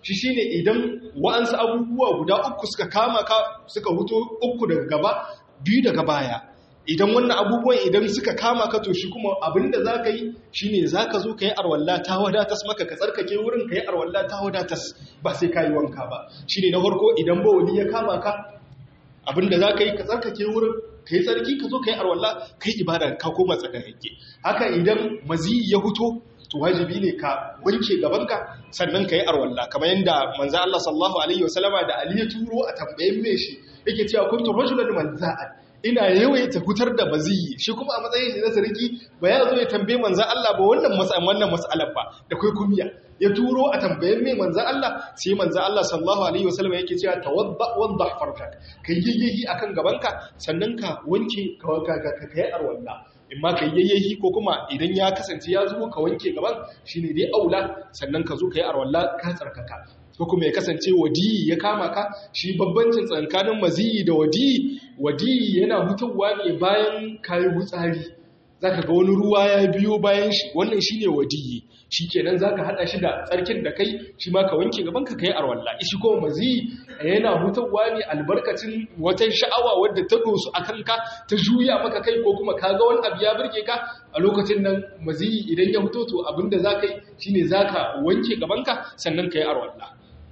shi shine idan wa'ansu abubuwa guda uku suka kama ka suka huto uku daga gaba biyu daga baya idan wannan abubuwan idan suka kama ka to shi kuma abinda za ka yi shi ne za ka zo ka yi arwalla ta wadatas maka ka tsarkake wurin ka yi arwalla ta wadatas ba sai ka yi wanka ba shi ne na farko idan bawali ya kama ka abinda za ka yi ka tsarkake wurin ka yi tsarki ka zo ka yi arwalla ka yi ibada ka koma tsakakake haka idan mazi ya huto to wajibi ne ka wanke gabanka sannan ka yi arwalla kamar yadda manzo Allah sallallahu alaihi wasallama da Ali ya turo a tambayen me shi yake cewa kuntu rajulan manza'an ina yawaita fitar da baziyi shi kuma a matsayin shi na sarki ba ya zo ya tambaye manzan Allah ba wannan wannan mas'alar ba da kai kumiya ya turo a tambayen mai manzan Allah sai manzan Allah sallallahu alaihi wasallam yake cewa tawadda wadda farkak kai yayyahi akan gabanka sannan ka wanke ka ka kai arwalla in ma ka yayyahi ko kuma idan ya kasance ya zo ka wanke gaban shine dai aula sannan ka zo ka yi arwalla ka tsarkaka ko kuma ya kasance wadiyi ya kama ka shi babbancin tsakanin maziyi da wadiyi wadiyi yana hutawa ne bayan kayi wutsari zaka ga wani ruwa ya biyo bayan shi wannan shine wadiyi shikenan zaka hada shi da tsarkin da kai shi ma ka wanke gaban ka kai arwalla shi ko maziyi yana hutawa ne albarkacin wata sha'awa wadda ta dosu akan ka ta juya maka kai ko kuma ka ga wani abu ya burge ka a lokacin nan maziyi idan ya fito to abinda zaka yi shine zaka wanke gaban ka sannan kai arwalla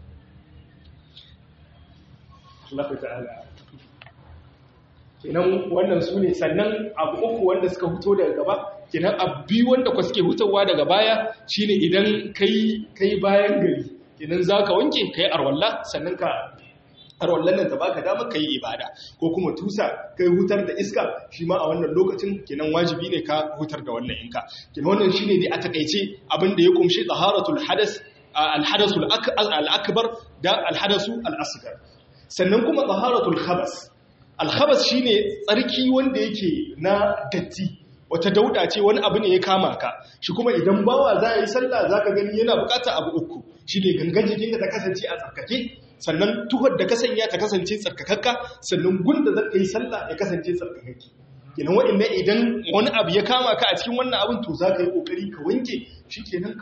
Allah ta'ala kenan wannan su ne sannan abu uku wanda suka huto daga gaba kenan abu biyu wanda kwa suke hutawa daga baya shine idan kai kai bayan gari kenan zaka wanke kai arwalla sannan ka arwallan nan ta baka damar kai ibada ko kuma tusa kai hutar da iska shi ma a wannan lokacin kenan wajibi ne ka hutar da wannan inka kenan wannan shine dai a takeice abin da ya kumshi taharatul hadas al-hadasul al-akbar da al-hadasu al-asghar sannan kuma taharatul khabas al-khabas shine tsarki wanda yake na datti wata dauda ce wani abu ne ya kama ka shi kuma idan bawa za yi sallah zaka gani yana bukata abu uku shine gangan jikin da ta kasance a tsarkake sannan tuhar da ka sanya ta kasance tsarkakakka sannan gunda za ka yi sallah ya kasance tsarkakakke kenan wa'annan idan wani abu ya kama ka a cikin wannan abin to za ka yi kokari ka wanke shi kenan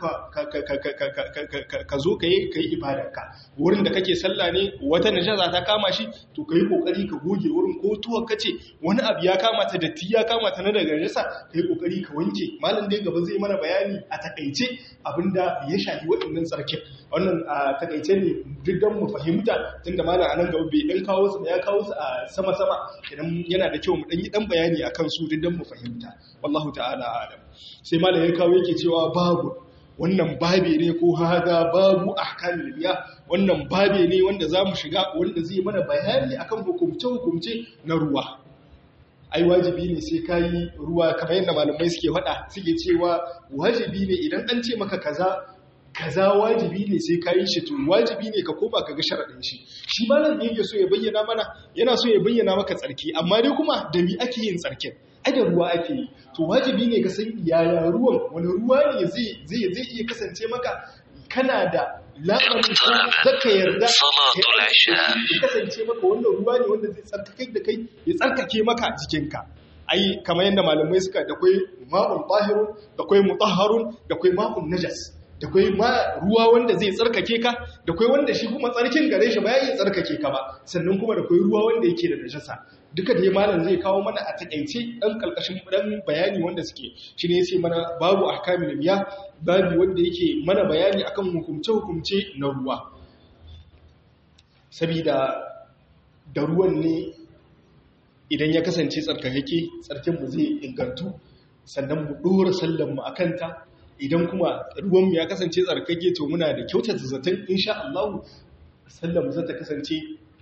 ka zo ka yi ibadarka wurin da kake sallah ne wata najasa ta kama shi to ka yi kokari ka goge wurin ko tuwar ka ce wani abu ya kama ta datti ya kama ta na daga najasa ka yi kokari ka wanke malam dai gaba zai mana bayani a takaice abinda ya shafi waɗannan tsarkin wannan a takaice ne duk don mu fahimta tunda malam a nan gaba bai dan kawo su ya kawo su a sama sama idan yana da kyau mu dan yi dan bayani akan su duk don mu fahimta wallahu ta'ala alam sai malam ya kawo yake cewa babu wannan babe ne ko hada babu ahkamul biya wannan babe ne wanda zamu shiga wanda zai mana bayani akan hukumce hukumce na ruwa ai wajibi ne sai kayi ruwa kamar yadda malamai suke faɗa suke cewa wajibi ne idan an ce maka kaza kaza wajibi ne sai kayi shi to wajibi ne ka koma ka ga sharadin shi shi malam ne yake so ya bayyana mana yana so ya bayyana maka tsarki amma dai kuma da mi ake yin tsarkin ai da ruwa ake yi to wajibi ne ka san yaya ruwan wani ruwa ne zai zai zai iya kasance maka kana da labarin ko zaka yarda ya kasance maka wannan ruwa ne wanda zai tsarkake da kai ya tsarkake maka jikinka ai kamar yadda malamai suka da kai ma'un tahirun da kai mutahharun da kai ma'un najas da kai ma ruwa wanda zai tsarkake ka da kai wanda shi kuma tsarkin gare shi ba ya iya tsarkake ka ba sannan kuma da kai ruwa wanda yake da najasa duka da malam zai kawo mana a takaice dan kalkashin dan bayani wanda suke shi ne yace mana babu ahkamul miya babu wanda yake mana bayani akan hukumce hukumce na ruwa sabida da ruwan ne idan ya kasance tsarkakeke tsarkin mu zai ingantu sannan mu dora sallan mu akanta idan kuma ruwan mu ya kasance tsarkake to muna da kyautata zaton insha Allah sallan mu za ta kasance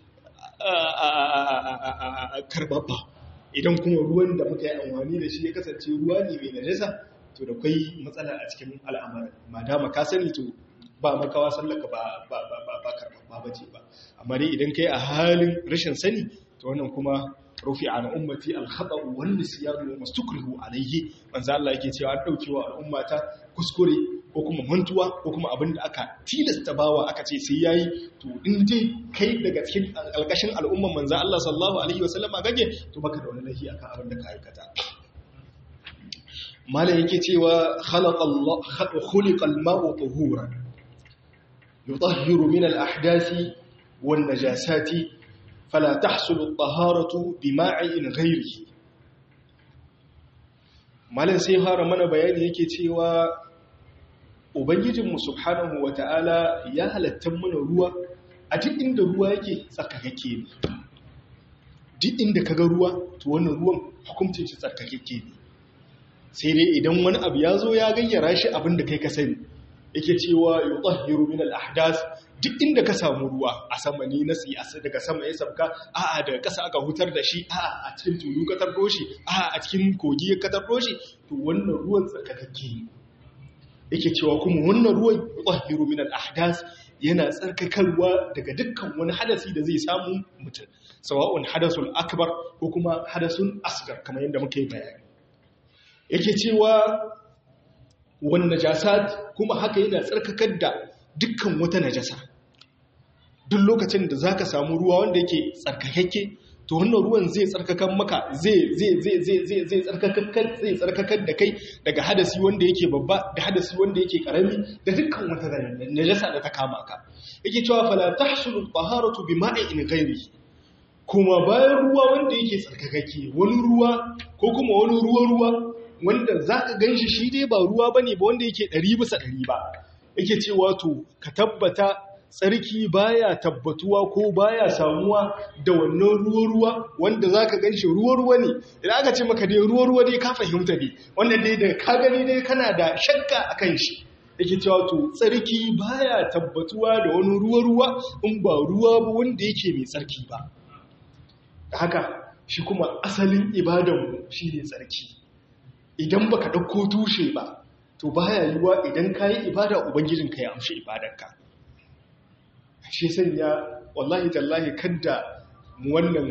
karbabba idan kuma ruwan da muka yi amfani da shi ya kasance ruwa ne mai najasa to da kwai matsala a cikin al'amarin madama ka sani to ba makawa sallaka ba ba ba ba ba karbabba bace ba amma dai idan kai a halin rashin sani to wannan kuma rufi an ummati al-khata wan nisyan wa mastukrihu alayhi manzo Allah yake cewa an daukewa al'ummata kuskure ko kuma mantuwa ko kuma abin da aka tilasta bawa aka ce sai yayi to in dai kai daga cikin alkashin al'umman manzo Allah sallallahu alaihi wasallama gage to baka da wani lahi akan abin da ka aikata malam yake cewa khalaqa Allah khuliqa al-ma'u tuhuran yutahhiru min al-ahdathi wan najasati fala tahsulu at-taharatu bima'in ghayrihi malan sai fara mana bayani yake cewa ubangijinmu subhanahu wata'ala ya halatta mana ruwa a duk inda ruwa yake tsarkakakke ne duk inda kaga ruwa to wannan ruwan hukuncin shi tsarkakakke ne sai dai idan wani abu ya zo ya gayyara shi abin da kai ka sani yake cewa yutahhiru min al-ahdath duk inda ka samu ruwa a sama ne na siyasa daga sama ya sabka a'a daga ƙasa aka hutar da shi a'a a cikin tulu ka tardo shi a'a a cikin kogi ka tardo shi to wannan ruwan tsarkakakke ne yake cewa kuma wannan ruwan yutahhiru min al-ahdath yana tsarkakarwa daga dukkan wani hadasi da zai samu mutum sawa'un hadasul akbar ko kuma hadasun asgar kamar yadda muka yi bayani yake cewa wani najasat kuma haka yana tsarkakar da dukkan wata najasa duk lokacin da zaka samu ruwa wanda yake tsarkakakke to wannan ruwan zai tsarkakan maka zai zai zai zai zai zai tsarkakar zai tsarkakar da kai daga hadasi wanda yake babba da hadasi wanda yake karami da dukkan wata najasa da ta kama ka yake cewa fala tahsulu taharatu bima'in ghairihi kuma bayan ruwa wanda yake tsarkakakke wani ruwa ko kuma wani ruwa ruwa wanda zaka ganshi shi dai ba ruwa bane ba wanda yake 100 bisa 100 ba yake cewa to ka tabbata tsarki baya tabbatuwa ko baya samuwa da wannan ruwa-ruwa wanda za ka gan shi ruwa-ruwa ne idan aka ce maka dai ruwa-ruwa dai ka fahimta ne wanda dai da ka gani dai kana da shakka a kan shi yake cewa to tsarki baya tabbatuwa da wani ruwa-ruwa in ba ruwa ba wanda yake mai tsarki ba haka shi kuma asalin ibadanmu shi ne tsarki idan baka ɗauko tushe ba to baya yiwuwa idan ka yi ibada ubangijinka ya amshi ibadanka shi sanya wallahi tallahi kadda mu wannan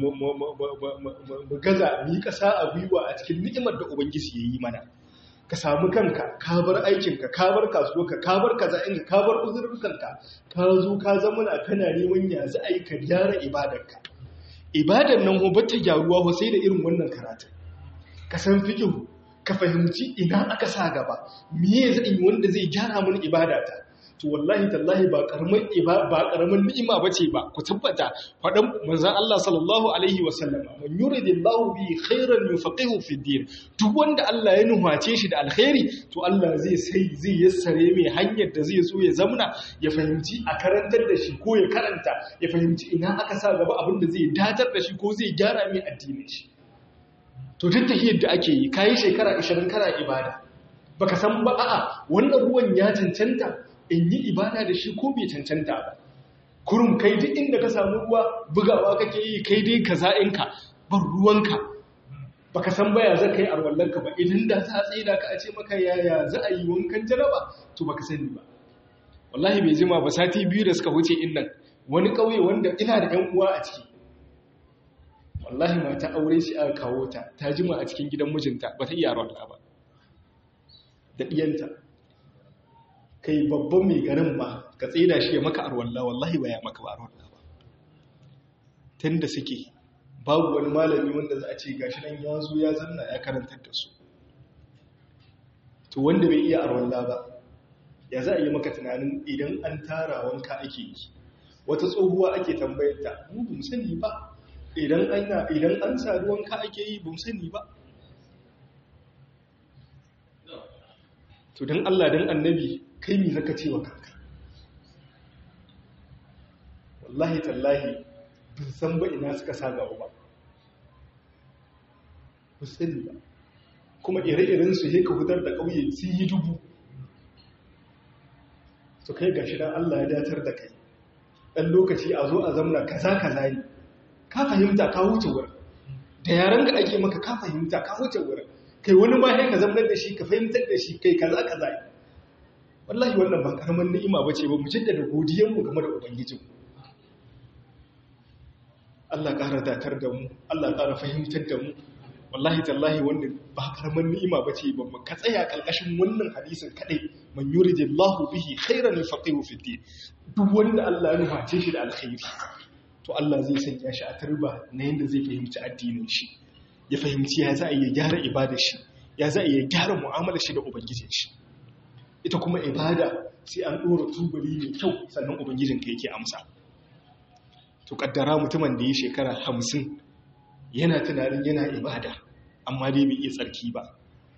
mu gaza mu yi ƙasa a gwiwa a cikin ni'imar da ubangiji ya yi mana ka samu kanka ka bar aikinka ka bar kasuwarka ka bar kaza'inka ka bar uzurrukanka ka zo ka zama na kana neman ya za a yi ka gyara ibadarka ibadar nan ho bata gyaruwa ho sai da irin wannan karatun ka san fiqh ka fahimci ina aka sa gaba miye zai yi wanda zai gyara mun ibadata to wallahi tallahi ba karamin ba karamin ni'ima bace ba ku tabbata fadan manzon Allah sallallahu alaihi wasallam man yuridillahu bi khairan yufaqihu fi din duk wanda Allah ya nuhace shi da alkhairi to Allah zai sai zai yassare mai hanyar da zai so ya zamna ya fahimci a karantar da shi ko ya karanta ya fahimci ina aka sa gaba abin da zai datar da shi ko zai gyara mai addinin shi to duk tahiyar da ake yi kayi shekara 20 kana ibada baka san ba a'a wannan ruwan ya cancanta in yi ibada da shi ko bai cancanta ba kurum kai duk inda ka samu ruwa bugawa kake yi kai dai ka za'inka ban ruwanka baka san baya za ka yi arwallanka ba idan da za a tsaida ka a ce maka yaya za a yi wankan jaraba to baka sani ba wallahi bai jima ba sati biyu da suka wuce innan wani ƙauye wanda ina da ƴan uwa a ciki wallahi mata aure shi aka kawo ta ta jima a cikin gidan mijinta ba ta iya arwalla ba da ɗiyanta kai babban mai garin ma ka tsida shi ya maka arwalla wallahi ba ya maka ba arwalla ba tun da suke babu wani malami wanda za a ce gashi nan ya zo ya zanna ya karantar da su to wanda bai iya arwalla ba ya za a yi maka tunanin idan an tara wanka ake yi wata tsohuwa ake tambayarta mu bin sani ba idan an idan an sa wanka ake yi bin sani ba to don Allah don annabi kai mi zaka ce wa kanka wallahi tallahi bin san ba ina suka sa gaba ba ba sani ba kuma ire-iren su ka fitar da ƙauye sun yi dubu su kai gashi dan Allah ya datar da kai ɗan lokaci a zo a zamna kaza kaza ne ka fahimta ka wuce wurin da yaran da ake maka ka fahimta ka wuce wurin kai wani ma sai ka zamnar da shi ka fahimtar da shi kai kaza kaza wallahi wannan ba karaman ni'ima bace ba mu jaddada godiyar mu game da ubangijin Allah ƙara datar da mu Allah ƙara fahimtar da mu wallahi tallahi wannan ba karaman ni'ima bace ba mu ka tsaya kalkashin wannan hadisin kadai man yuridillahu bihi khairan yufaqihu fi din duk wanda Allah ya nuface shi da alkhairi to Allah zai sanya shi a turba na yanda zai fahimci addinin shi ya fahimci ya za a iya gyara ibadar shi ya za a iya gyara mu'amalar shi da ubangijin shi ita kuma ibada sai an ɗora tubali mai kyau sannan ubangijinka yake amsa to kaddara mutumin da ya shekara hamsin yana tunanin yana ibada amma dai bai iya tsarki ba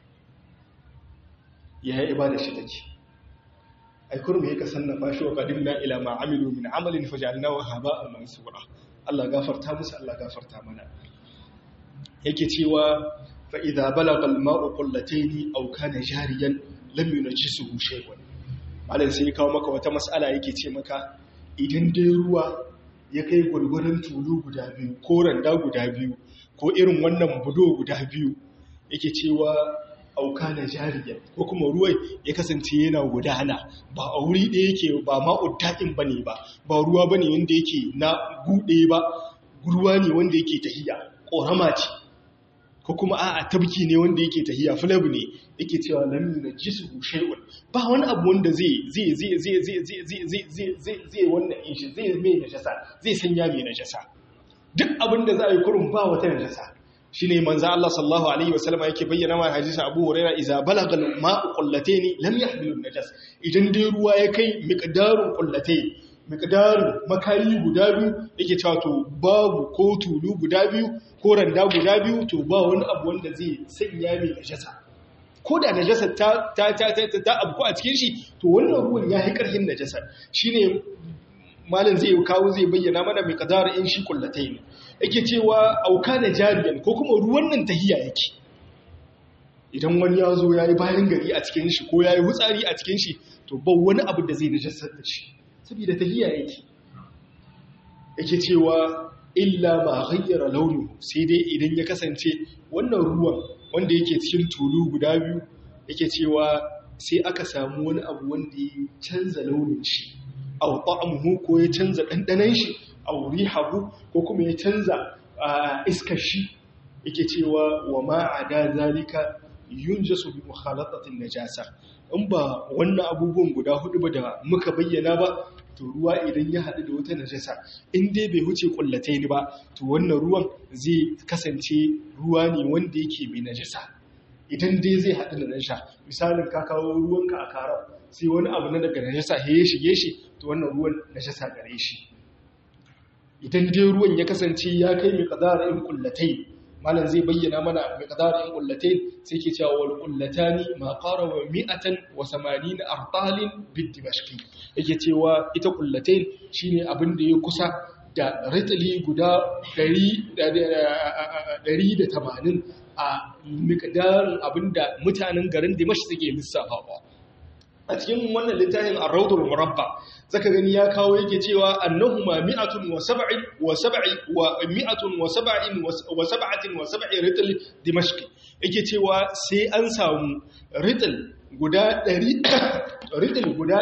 ya yi ibada shi take aikur mai ka sannafa shi wa qadimna ila ma amilu min amalin fajalnahu haba'an mansura Allah gafarta musu Allah gafarta mana yake cewa fa idza balagha al-ma'u qullatayn aw kana jariyan lam yunajjisuhu shay'un malam sai ya kawo maka wata mas'ala yake ce maka idan dai ruwa ya kai gurgurun tulu guda biyu ko randa guda biyu ko irin wannan budo guda biyu yake cewa auka na jariya ko kuma ruwan ya kasance yana gudana ba a wuri ɗaya yake ba ma'udda'in ba ne ba ba ruwa ba ne wanda yake na buɗe ba ruwa ne wanda yake tahiya ƙorama ce ko kuma a tabki ne wanda yake tahiya filabu ne yake cewa lam na jisu shay'un ba wani abu wanda zai zai zai zai zai zai zai zai zai zai zai wannan in shi zai mai najasa zai sanya mai najasa duk abin da za a yi kurun ba wata najasa shine manzo Allah sallallahu alaihi wasallam yake bayyana ma hadisin Abu Hurairah idza balagha al-ma'u qullatayn lam yahmilu an-najas idan dai ruwa ya kai miqdarun qullatayn miqdarun makayi guda biyu yake cewa to babu ko tulu guda biyu ko randa guda biyu to ba wani abu wanda zai sanya mai najasa ko da najasa ta ta ta ta ta abu a cikin shi to wannan ruwan ya yi karhin najasa shine malam zai kawo zai bayyana mana mai kadara in shi kullatai ne yake cewa auka na jariyan ko kuma ruwan nan tahiya yake idan wani ya zo ya yi bayan gari a cikin shi ko ya yi wutsari a cikin shi to ba wani abu da zai najasar da shi saboda tahiya yake yake cewa illa ma ghayyara launu sai dai idan ya kasance wannan ruwan wanda yake cikin tulu guda biyu yake cewa sai aka samu wani abu wanda ya canza launin shi aw ta'amuhu ko ya canza dandanan shi aw rihahu ko kuma ya canza iskar shi yake cewa wa ma ada zalika yunjasu bi mukhalatatin najasa in ba wannan abubuwan guda hudu ba da muka bayyana ba to ruwa idan ya haɗu da wata najasa in dai bai huce kullatai ni ba to wannan ruwan zai kasance ruwa ne wanda yake mai najasa idan dai zai haɗu da najasa misalin ka kawo ruwanka a karar sai wani abu na daga najasa ya shige shi to wannan ruwan najasa gare shi idan dai ruwan ya kasance ya kai mai kadara in kullatai malam zai bayyana mana mai kadara in kullatai sai ke cewa wal kullatani ma qara wa mi'atan wa samanin artalin bid dimashqi yake cewa ita kullatai shine abin da ya kusa da ritli guda 180 a miqdarin abinda mutanen garin Dimashq suke lissafawa a cikin wannan littafin ar-rawdul murabba zaka gani ya kawo yake cewa annahuma mi'atun wa sab'in wa sab'i wa mi'atun wa sab'in wa sab'atin wa sab'i ritl dimashq yake cewa sai an samu ritl guda 100 ritl guda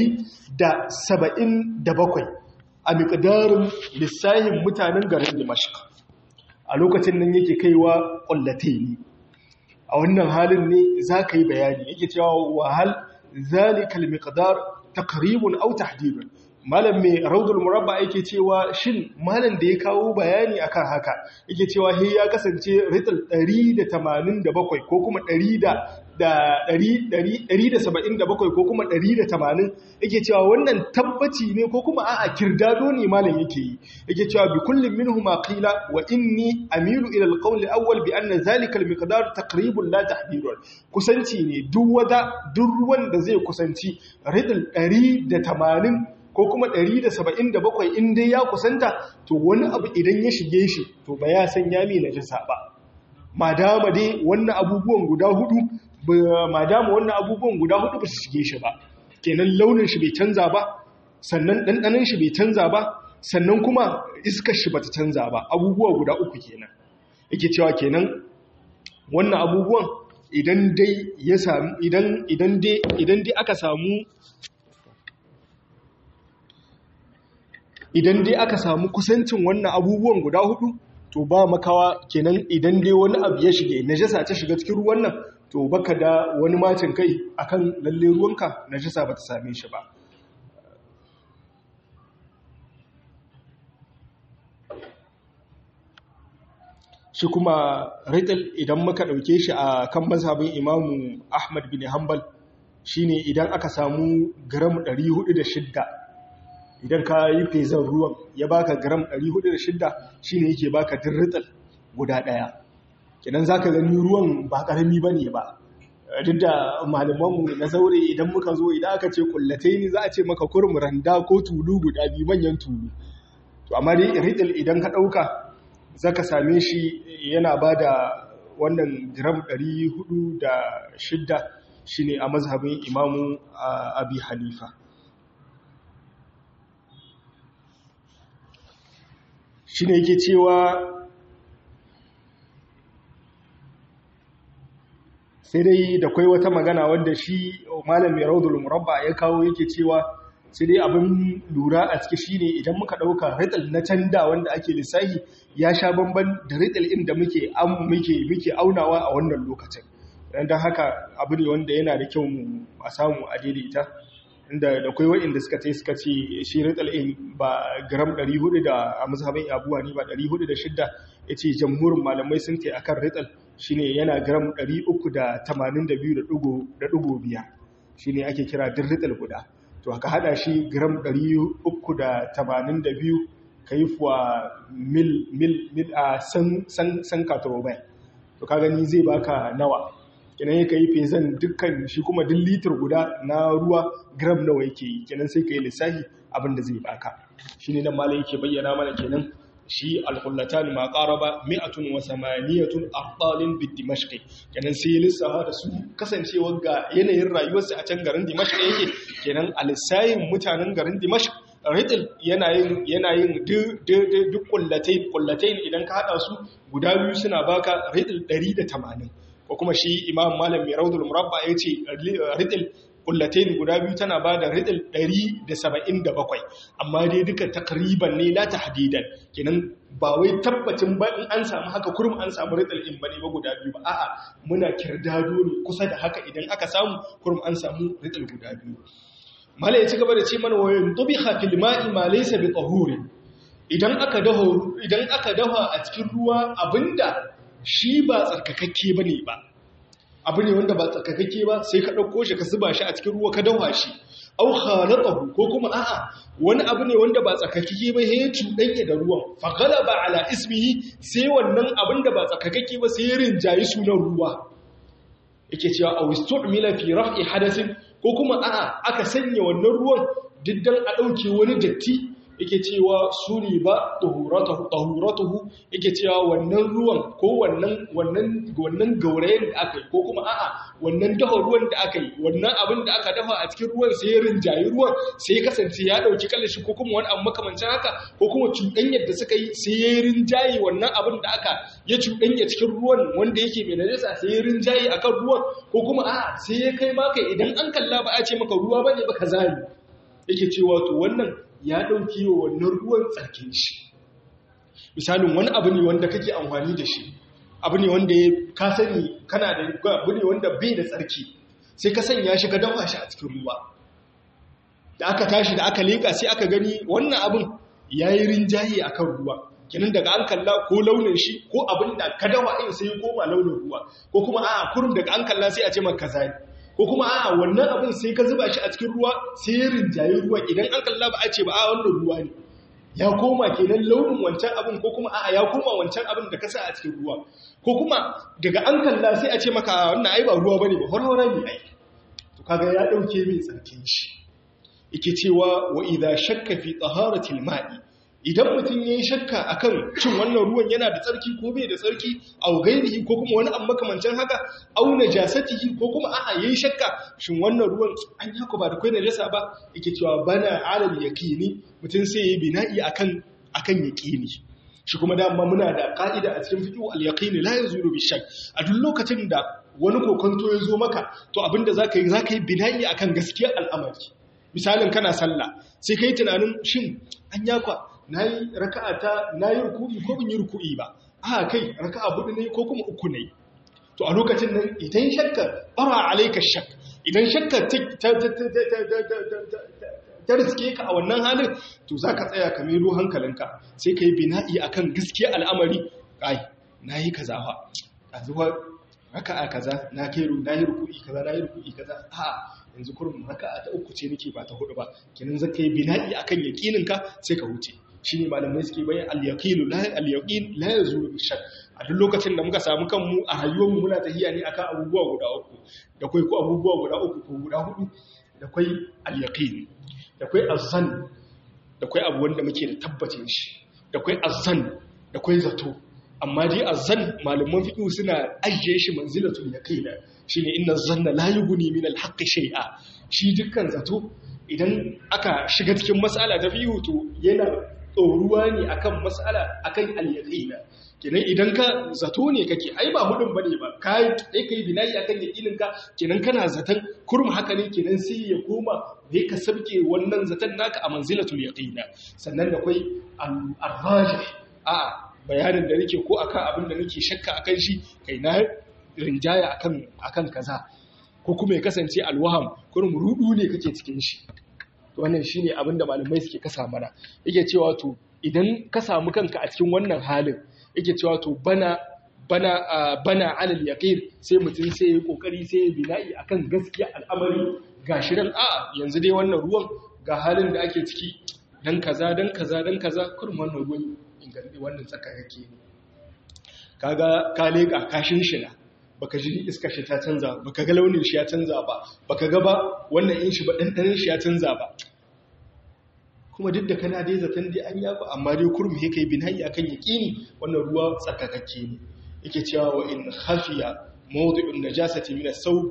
177 a miqdarin lissahin mutanen garin dimashq a lokacin nan yake kaiwa qullataini a wannan halin ne zaka yi bayani yake cewa wahal ذلك المقدار تقريب أو تحديد malam mai raudul murabba yake cewa shin malam da ya kawo bayani akan haka yake cewa he ya kasance rital 187 ko kuma 177 ko kuma 180 yake cewa wannan tabbaci ne ko kuma a'a kirdado ne malam yake yi yake cewa bi kullin minhuma qila wa inni amilu ila alqawl alawwal bi anna zalika almiqdar taqribun la tahdidun kusanci ne duk wata duk ruwan da zai kusanci rital 180 ko kuma 177 in dai ya kusanta to wani abu idan ya shige shi to ba ya san ya mai najasa ba madama dai wannan abubuwan guda hudu madama wannan abubuwan guda hudu ba su shige shi ba kenan launin shi bai canza ba sannan ɗanɗanin shi bai canza ba sannan kuma iskar shi bata canza ba abubuwa guda uku kenan yake cewa kenan wannan abubuwan idan dai ya samu idan idan dai idan dai aka samu idan dai aka samu kusancin wannan abubuwan guda hudu to ba makawa kenan idan dai wani abu ya shige najasa ta shiga cikin ruwan nan to baka da wani macin kai akan lalle ruwanka najasa bata same shi ba shi kuma rital idan muka dauke shi a kan mazhabin imamu ahmad bin hanbal shine idan aka samu gram 406 idan ka yi fezan ruwan ya baka gram 406 shine yake baka dirrital guda daya kenan zaka gani ruwan ba karami bane ba duk da malamanmu na zaure idan muka zo idan aka ce kullatai ne za a ce maka kurum randa ko tulu guda biyu manyan tulu to amma dai riddle idan ka ɗauka za ka same shi yana ba da wannan gram 406 shi ne a mazhabin imamu abi hanifa shi ne yake cewa sai dai da kwai wata magana wanda shi malam mai raudul murabba ya kawo yake cewa sai dai abin lura a ciki shine idan muka dauka rital na canda wanda ake lissahi ya sha bamban da rital inda muke muke muke aunawa a wannan lokacin dan haka abu ne wanda yana da kyau mu a samu a daidaita inda da kwai wa'inda suka ce suka ce shi rital in ba gram 400 da a mazhabin abuwa ne ba 406 yace jamhurin malamai sun ce akan rital shine yana gram 382.5 shine ake kira dirrital guda to aka hada shi gram 382 kai fuwa mil mil mil a san san san katrobai to ka gani zai baka nawa kenan yake yi fezan dukkan shi kuma duk litir guda na ruwa gram nawa yake yi kenan sai kai lissafi abinda zai baka shine nan malai yake bayyana mana kenan shi alhullatan ma qaraba mi'atun wa samaniyatun ardalin bi dimashq kenan sai lissafa da su kasancewar ga yanayin rayuwarsa a can garin dimashq yake kenan alisayin mutanen garin dimashq ritil yana yin yana yin duk kullatai kullatai idan ka hada su guda biyu suna baka ritil 180 ko kuma shi imam malam mai raudul murabba yace ritil kullatain guda biyu tana ba da ridil 177 amma dai duka takriban ne la tahdidan kenan ba wai tabbacin ba in an samu haka kurum an samu ridil in bane ba guda biyu ba a'a muna kirdado ne kusa da haka idan aka samu kurum an samu ridil guda biyu mala ya ci gaba da ce mana wayan tubiha fil ma'i ma laysa bi tahurin idan aka daho idan aka dafa a cikin ruwa abinda shi ba tsarkakakke bane ba abu ne wanda ba tsarkakakke ba sai ka ɗauko shi ka zuba shi a cikin ruwa ka dawa shi au khalaqahu ko kuma a'a wani abu ne wanda ba tsarkakakke ba sai ya cuɗanya da ruwan fa ghalaba ala ismihi sai wannan abin da ba tsarkakakke ba sai ya rinjayi sunan ruwa yake cewa aw istu'mila fi raf'i hadathin ko kuma a'a aka sanya wannan ruwan diddan a ɗauke wani datti yake cewa su ne ba tahuratuhu yake cewa wannan ruwan ko wannan wannan wannan gaurayen da aka yi ko kuma a'a wannan dafa ruwan da aka yi wannan abin da aka dafa a cikin ruwan sai ya rinjayi ruwan sai ya kasance ya dauki kallashi ko kuma wani abu makamancin haka ko kuma cuɗanyar da suka yi sai ya rinjayi wannan abin da aka ya cuɗanya cikin ruwan wanda yake mai najasa sai ya rinjayi akan ruwan ko kuma a'a sai ya kai maka idan an kalla ba a ce maka ruwa bane ba kaza ne yake cewa to wannan ya ɗauki wa wannan ruwan tsarkin shi misalin wani abu ne wanda kake amfani da shi abu ne wanda ya ka sani kana da abu ne wanda bai da tsarki sai ka sanya shi ka dafa shi a cikin ruwa da aka tashi da aka leƙa sai aka gani wannan abin ya yi rinjaye a kan ruwa kinin daga an kalla ko launin shi ko abin da ka dawa in sai ya koma launin ruwa ko kuma a kurum daga an kalla sai a ce maka kaza ne ko kuma a wannan abin sai ka zuba shi a cikin ruwa sai ya rinjaye ruwa idan an kalla ba a ce ba a wannan ruwa ne ya koma kenan launin wancan abin ko kuma a ya koma wancan abin da ka sa a cikin ruwa ko kuma daga an kalla sai a ce maka wannan ai ba ruwa bane ba horhora ne ai to kaga ya dauke mai tsarkin shi yake cewa wa idza shakka fi taharatil ma'i idan mutum ya yi shakka akan cin wannan ruwan yana da tsarki ko bai da tsarki au gairihi ko kuma wani amma makamancin haka au najasatihi ko kuma a'a yayi shakka shin wannan ruwan an yako ba da kai najasa ba yake cewa bana alal yaqini mutum sai yayi bina'i akan akan yaqini shi kuma dama muna da ka'ida a cikin fiqh al yaqini la yazulu bi shakk a duk lokacin da wani kokonto ya zo maka to abinda zaka yi zaka yi bina'i akan gaskiyar al'amari misalin kana sallah sai kai tunanin shin an yakwa na yi raka'a ta na yi ruku'i ko bin yi ruku'i ba a kai raka'a hudu ne ko kuma uku ne to a lokacin nan idan shakka bara alaika shak idan shakka ta riske ka a wannan halin to za ka tsaya ka mero hankalinka sai ka yi bina'i a kan gaskiya al'amari ai na yi kaza ba a zuwa raka'a kaza na kai na yi ruku'i kaza na yi ruku'i kaza a yanzu kurum raka'a ta uku ce nake ba ta hudu ba kenan zaka yi bina'i akan yaqinin ka sai ka huce shine malamai suke bayan al-yaqinu la al-yaqin la yazulu bi shakk a duk lokacin da muka samu kanmu a rayuwar mu muna tahiya ne akan abubuwa guda uku da kai ko abubuwa guda uku ko guda hudu da kai al-yaqin da kai az-zann da kai abu wanda muke da tabbacin shi da kai az-zann da kai zato amma dai az-zann malaman fiqh suna ajiye shi manzilatul yaqin shine inna zanna la yughni min al-haqqi shay'a shi dukkan zato idan aka shiga cikin mas'ala ta fiqh to yana tsoruwa ne akan mas'ala akan al-yaqina kenan idan ka zato ne kake ai ba hudun bane ba kai kai kai binayi akan yaqinin ka kenan kana zaton kurum haka ne kenan sai ya koma ne ka sabke wannan zaton naka a manzilatul yaqina sannan da kai al-rajih a bayanin da nake ko akan abin da nake shakka akan shi kai na rinjaya akan akan kaza ko kuma ya kasance alwaham kurum rudu ne kake cikin shi wannan shine abin da malamai suke kasa mana yake cewa to idan ka samu kanka a cikin wannan halin yake cewa to bana bana bana alal yaqin sai mutum sai ya kokari sai ya bina'i akan gaskiya al'amari gashi ran a yanzu dai wannan ruwan ga halin da ake ciki dan kaza dan kaza dan kaza kurum wannan ruwan inganci wannan tsaka yake ne kaga ka leka kashin shi na baka ji iska shi ta canza baka ga launin shi ya canza ba baka ga ba wannan in shi ba dandanin shi ya canza ba kuma duk da kana dai zaton dai an yafa amma dai kurmi yake yi binayi akan yaqini wannan ruwa tsakakakke ne yake cewa wa in khafiya mawdi'un najasati min as-sawb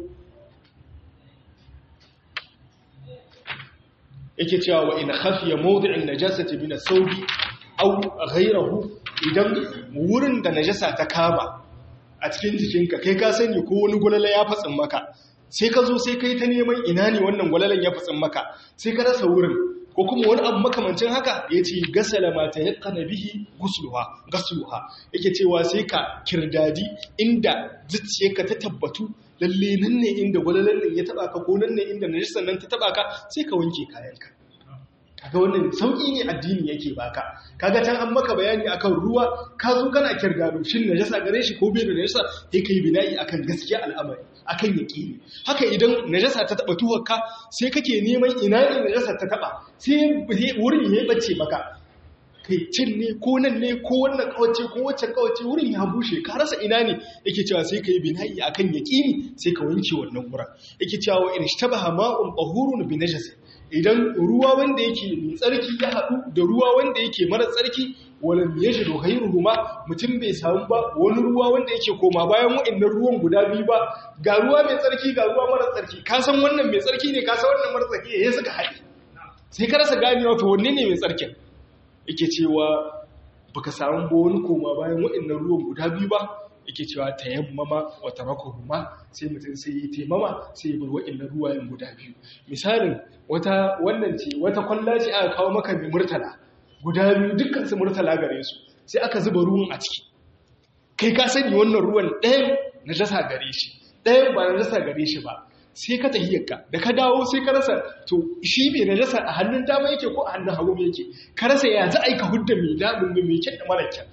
yake cewa wa in khafiya mawdi'un najasati min as-sawb aw ghayrahu idan wurin da najasa ta kama a cikin jikinka kai ka sani ko wani gwalala ya fatsin maka sai ka zo sai kai ta neman ina ne wannan gwalalan ya fatsin maka sai ka rasa wurin ko kuma wani abu makamancin haka ya ce gasala mata ya kana bihi gusluha yake cewa sai ka kirdadi inda zuciyarka ta tabbatu lalle nan ne inda gwalalan nan ya taba ka ko nan ne inda najisan nan ta taba ka sai ka wanke kayanka kaga wannan sauki ne addini yake baka kaga can an maka bayani akan ruwa ka zo kana kirgado shin najasa gare shi ko bai da najasa sai kai bina'i akan gaskiya al'amari akan yaqini haka idan najasa ta taba tuwarka sai kake neman ina ne najasa ta taba sai wurin ya bace maka kai cin ne ko nan ne ko wannan kawace ko wacce kawace wurin ya bushe ka rasa ina ne yake cewa sai kai bina'i akan yaqini sai ka wanke wannan wurin yake cewa in ishtabaha ma'un tahurun bi najasin idan ruwa wanda yake mai tsarki ya haɗu da ruwa wanda yake mara tsarki wala ya shi da ruhuma mutum bai samu ba wani ruwa wanda yake koma bayan wa'annan ruwan guda biyu ba ga ruwa mai tsarki ga ruwa mara tsarki ka san wannan mai tsarki ne ka san wannan mara tsarki ya suka haɗe sai ka rasa ganewa to wanne ne mai tsarkin yake cewa baka samu ba wani koma bayan wa'annan ruwan guda biyu ba yake cewa tayammama wa tarakuhuma sai mutum sai yi taimama sai ya bar wa'annan ruwayen guda biyu misalin wata wannan ce wata kwalla ce aka kawo maka mai murtala guda biyu dukkan su murtala gare su sai aka zuba ruwan a ciki kai ka sani wannan ruwan ɗayan najasa gare shi ɗayan ba najasa gare shi ba sai ka tahiyarka da ka dawo sai ka rasa to shi mai najasa a hannun dama yake ko a hannun hagu yake ka rasa ya za a yi ka hudda mai daɗin mai kyan da mara kyan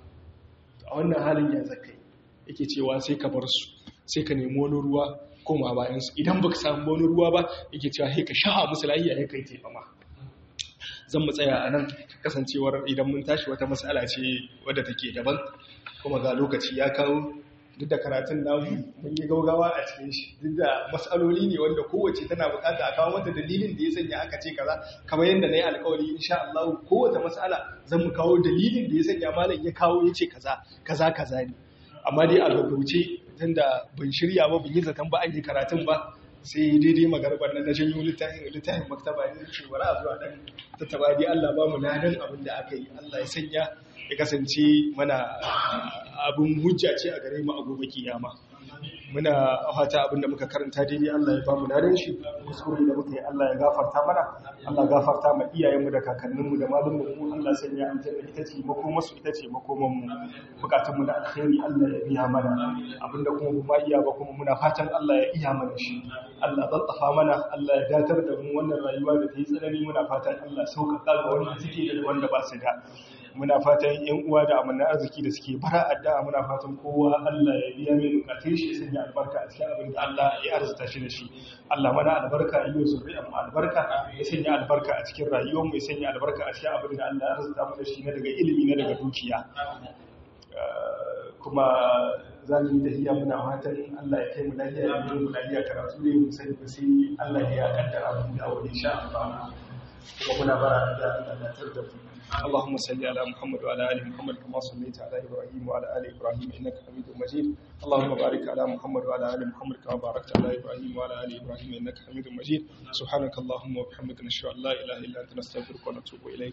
a wannan halin ya zaka yake cewa sai ka bar su sai ka nemi wani ruwa koma bayan su idan baka samu wani ruwa ba yake cewa sai ka sha'a musu lafiya ya kai taimama zan mu tsaya a nan kasancewar idan mun tashi wata matsala ce wadda take daban kuma ga lokaci ya kawo duk da karatun namu mun yi gaugawa a cikin shi duk da matsaloli ne wanda kowace tana bukata a kawo mata dalilin da ya sanya aka ce kaza kamar yadda na yi alkawari insha Allah kowace matsala zan mu kawo dalilin da ya sanya malam ya kawo ya ce kaza kaza kaza ne amma dai a gaggauce tun da ban shirya ba ban yi zaton ba an yi karatun ba sai daidai magarbar na janyo littafin littafin maktaba ne ce bari a zuwa dan tattaba dai Allah ba mu ladan abin da aka yi Allah ya sanya ya kasance mana abin hujja ce a gare mu a gobe kiyama muna fata abin da muka karanta daidai Allah ya ba mu ladan shi kuskure da muka yi Allah ya gafarta mana Allah ya gafarta ma iyayenmu da kakanninmu da malumanmu Allah sanya aljanna ita ce makomar su ita ce makoman mu bukatun mu da alkhairi Allah ya biya mana abinda kuma ba iya ba kuma muna fatan Allah ya iya mana shi Allah zaltafa mana Allah ya datar da mu wannan rayuwa da ta yi tsanani muna fatan Allah sauƙaƙa ga wanda suke da wanda ba su da muna fatan yan uwa da amana arziki da suke bara addu'a muna fatan kowa Allah ya biya mai bukatun shi sun yi albarka a cikin abin da Allah ya arzuta shi da shi Allah mana albarka yi wa zuriyar mu albarka ya sanya albarka a cikin rayuwar mu ya sanya albarka a cikin abin da Allah ya arzuta mu da shi na daga ilimi na daga dukiya kuma za mu yi tafiya muna fatan Allah ya kai mu lafiya ya yi mu lafiya karatu ne mu sani ba sai Allah ya kaddara mu da wani insha Allah kuma muna bara da Allah tar da mu اللهم صل على محمد وعلى ال محمد كما صليت على ابراهيم وعلى ال ابراهيم انك حميد مجيد اللهم بارك على محمد وعلى ال محمد كما باركت على ابراهيم وعلى ال ابراهيم انك حميد مجيد سبحانك اللهم وبحمدك نشهد ان لا اله الا انت نستغفرك ونتوب اليك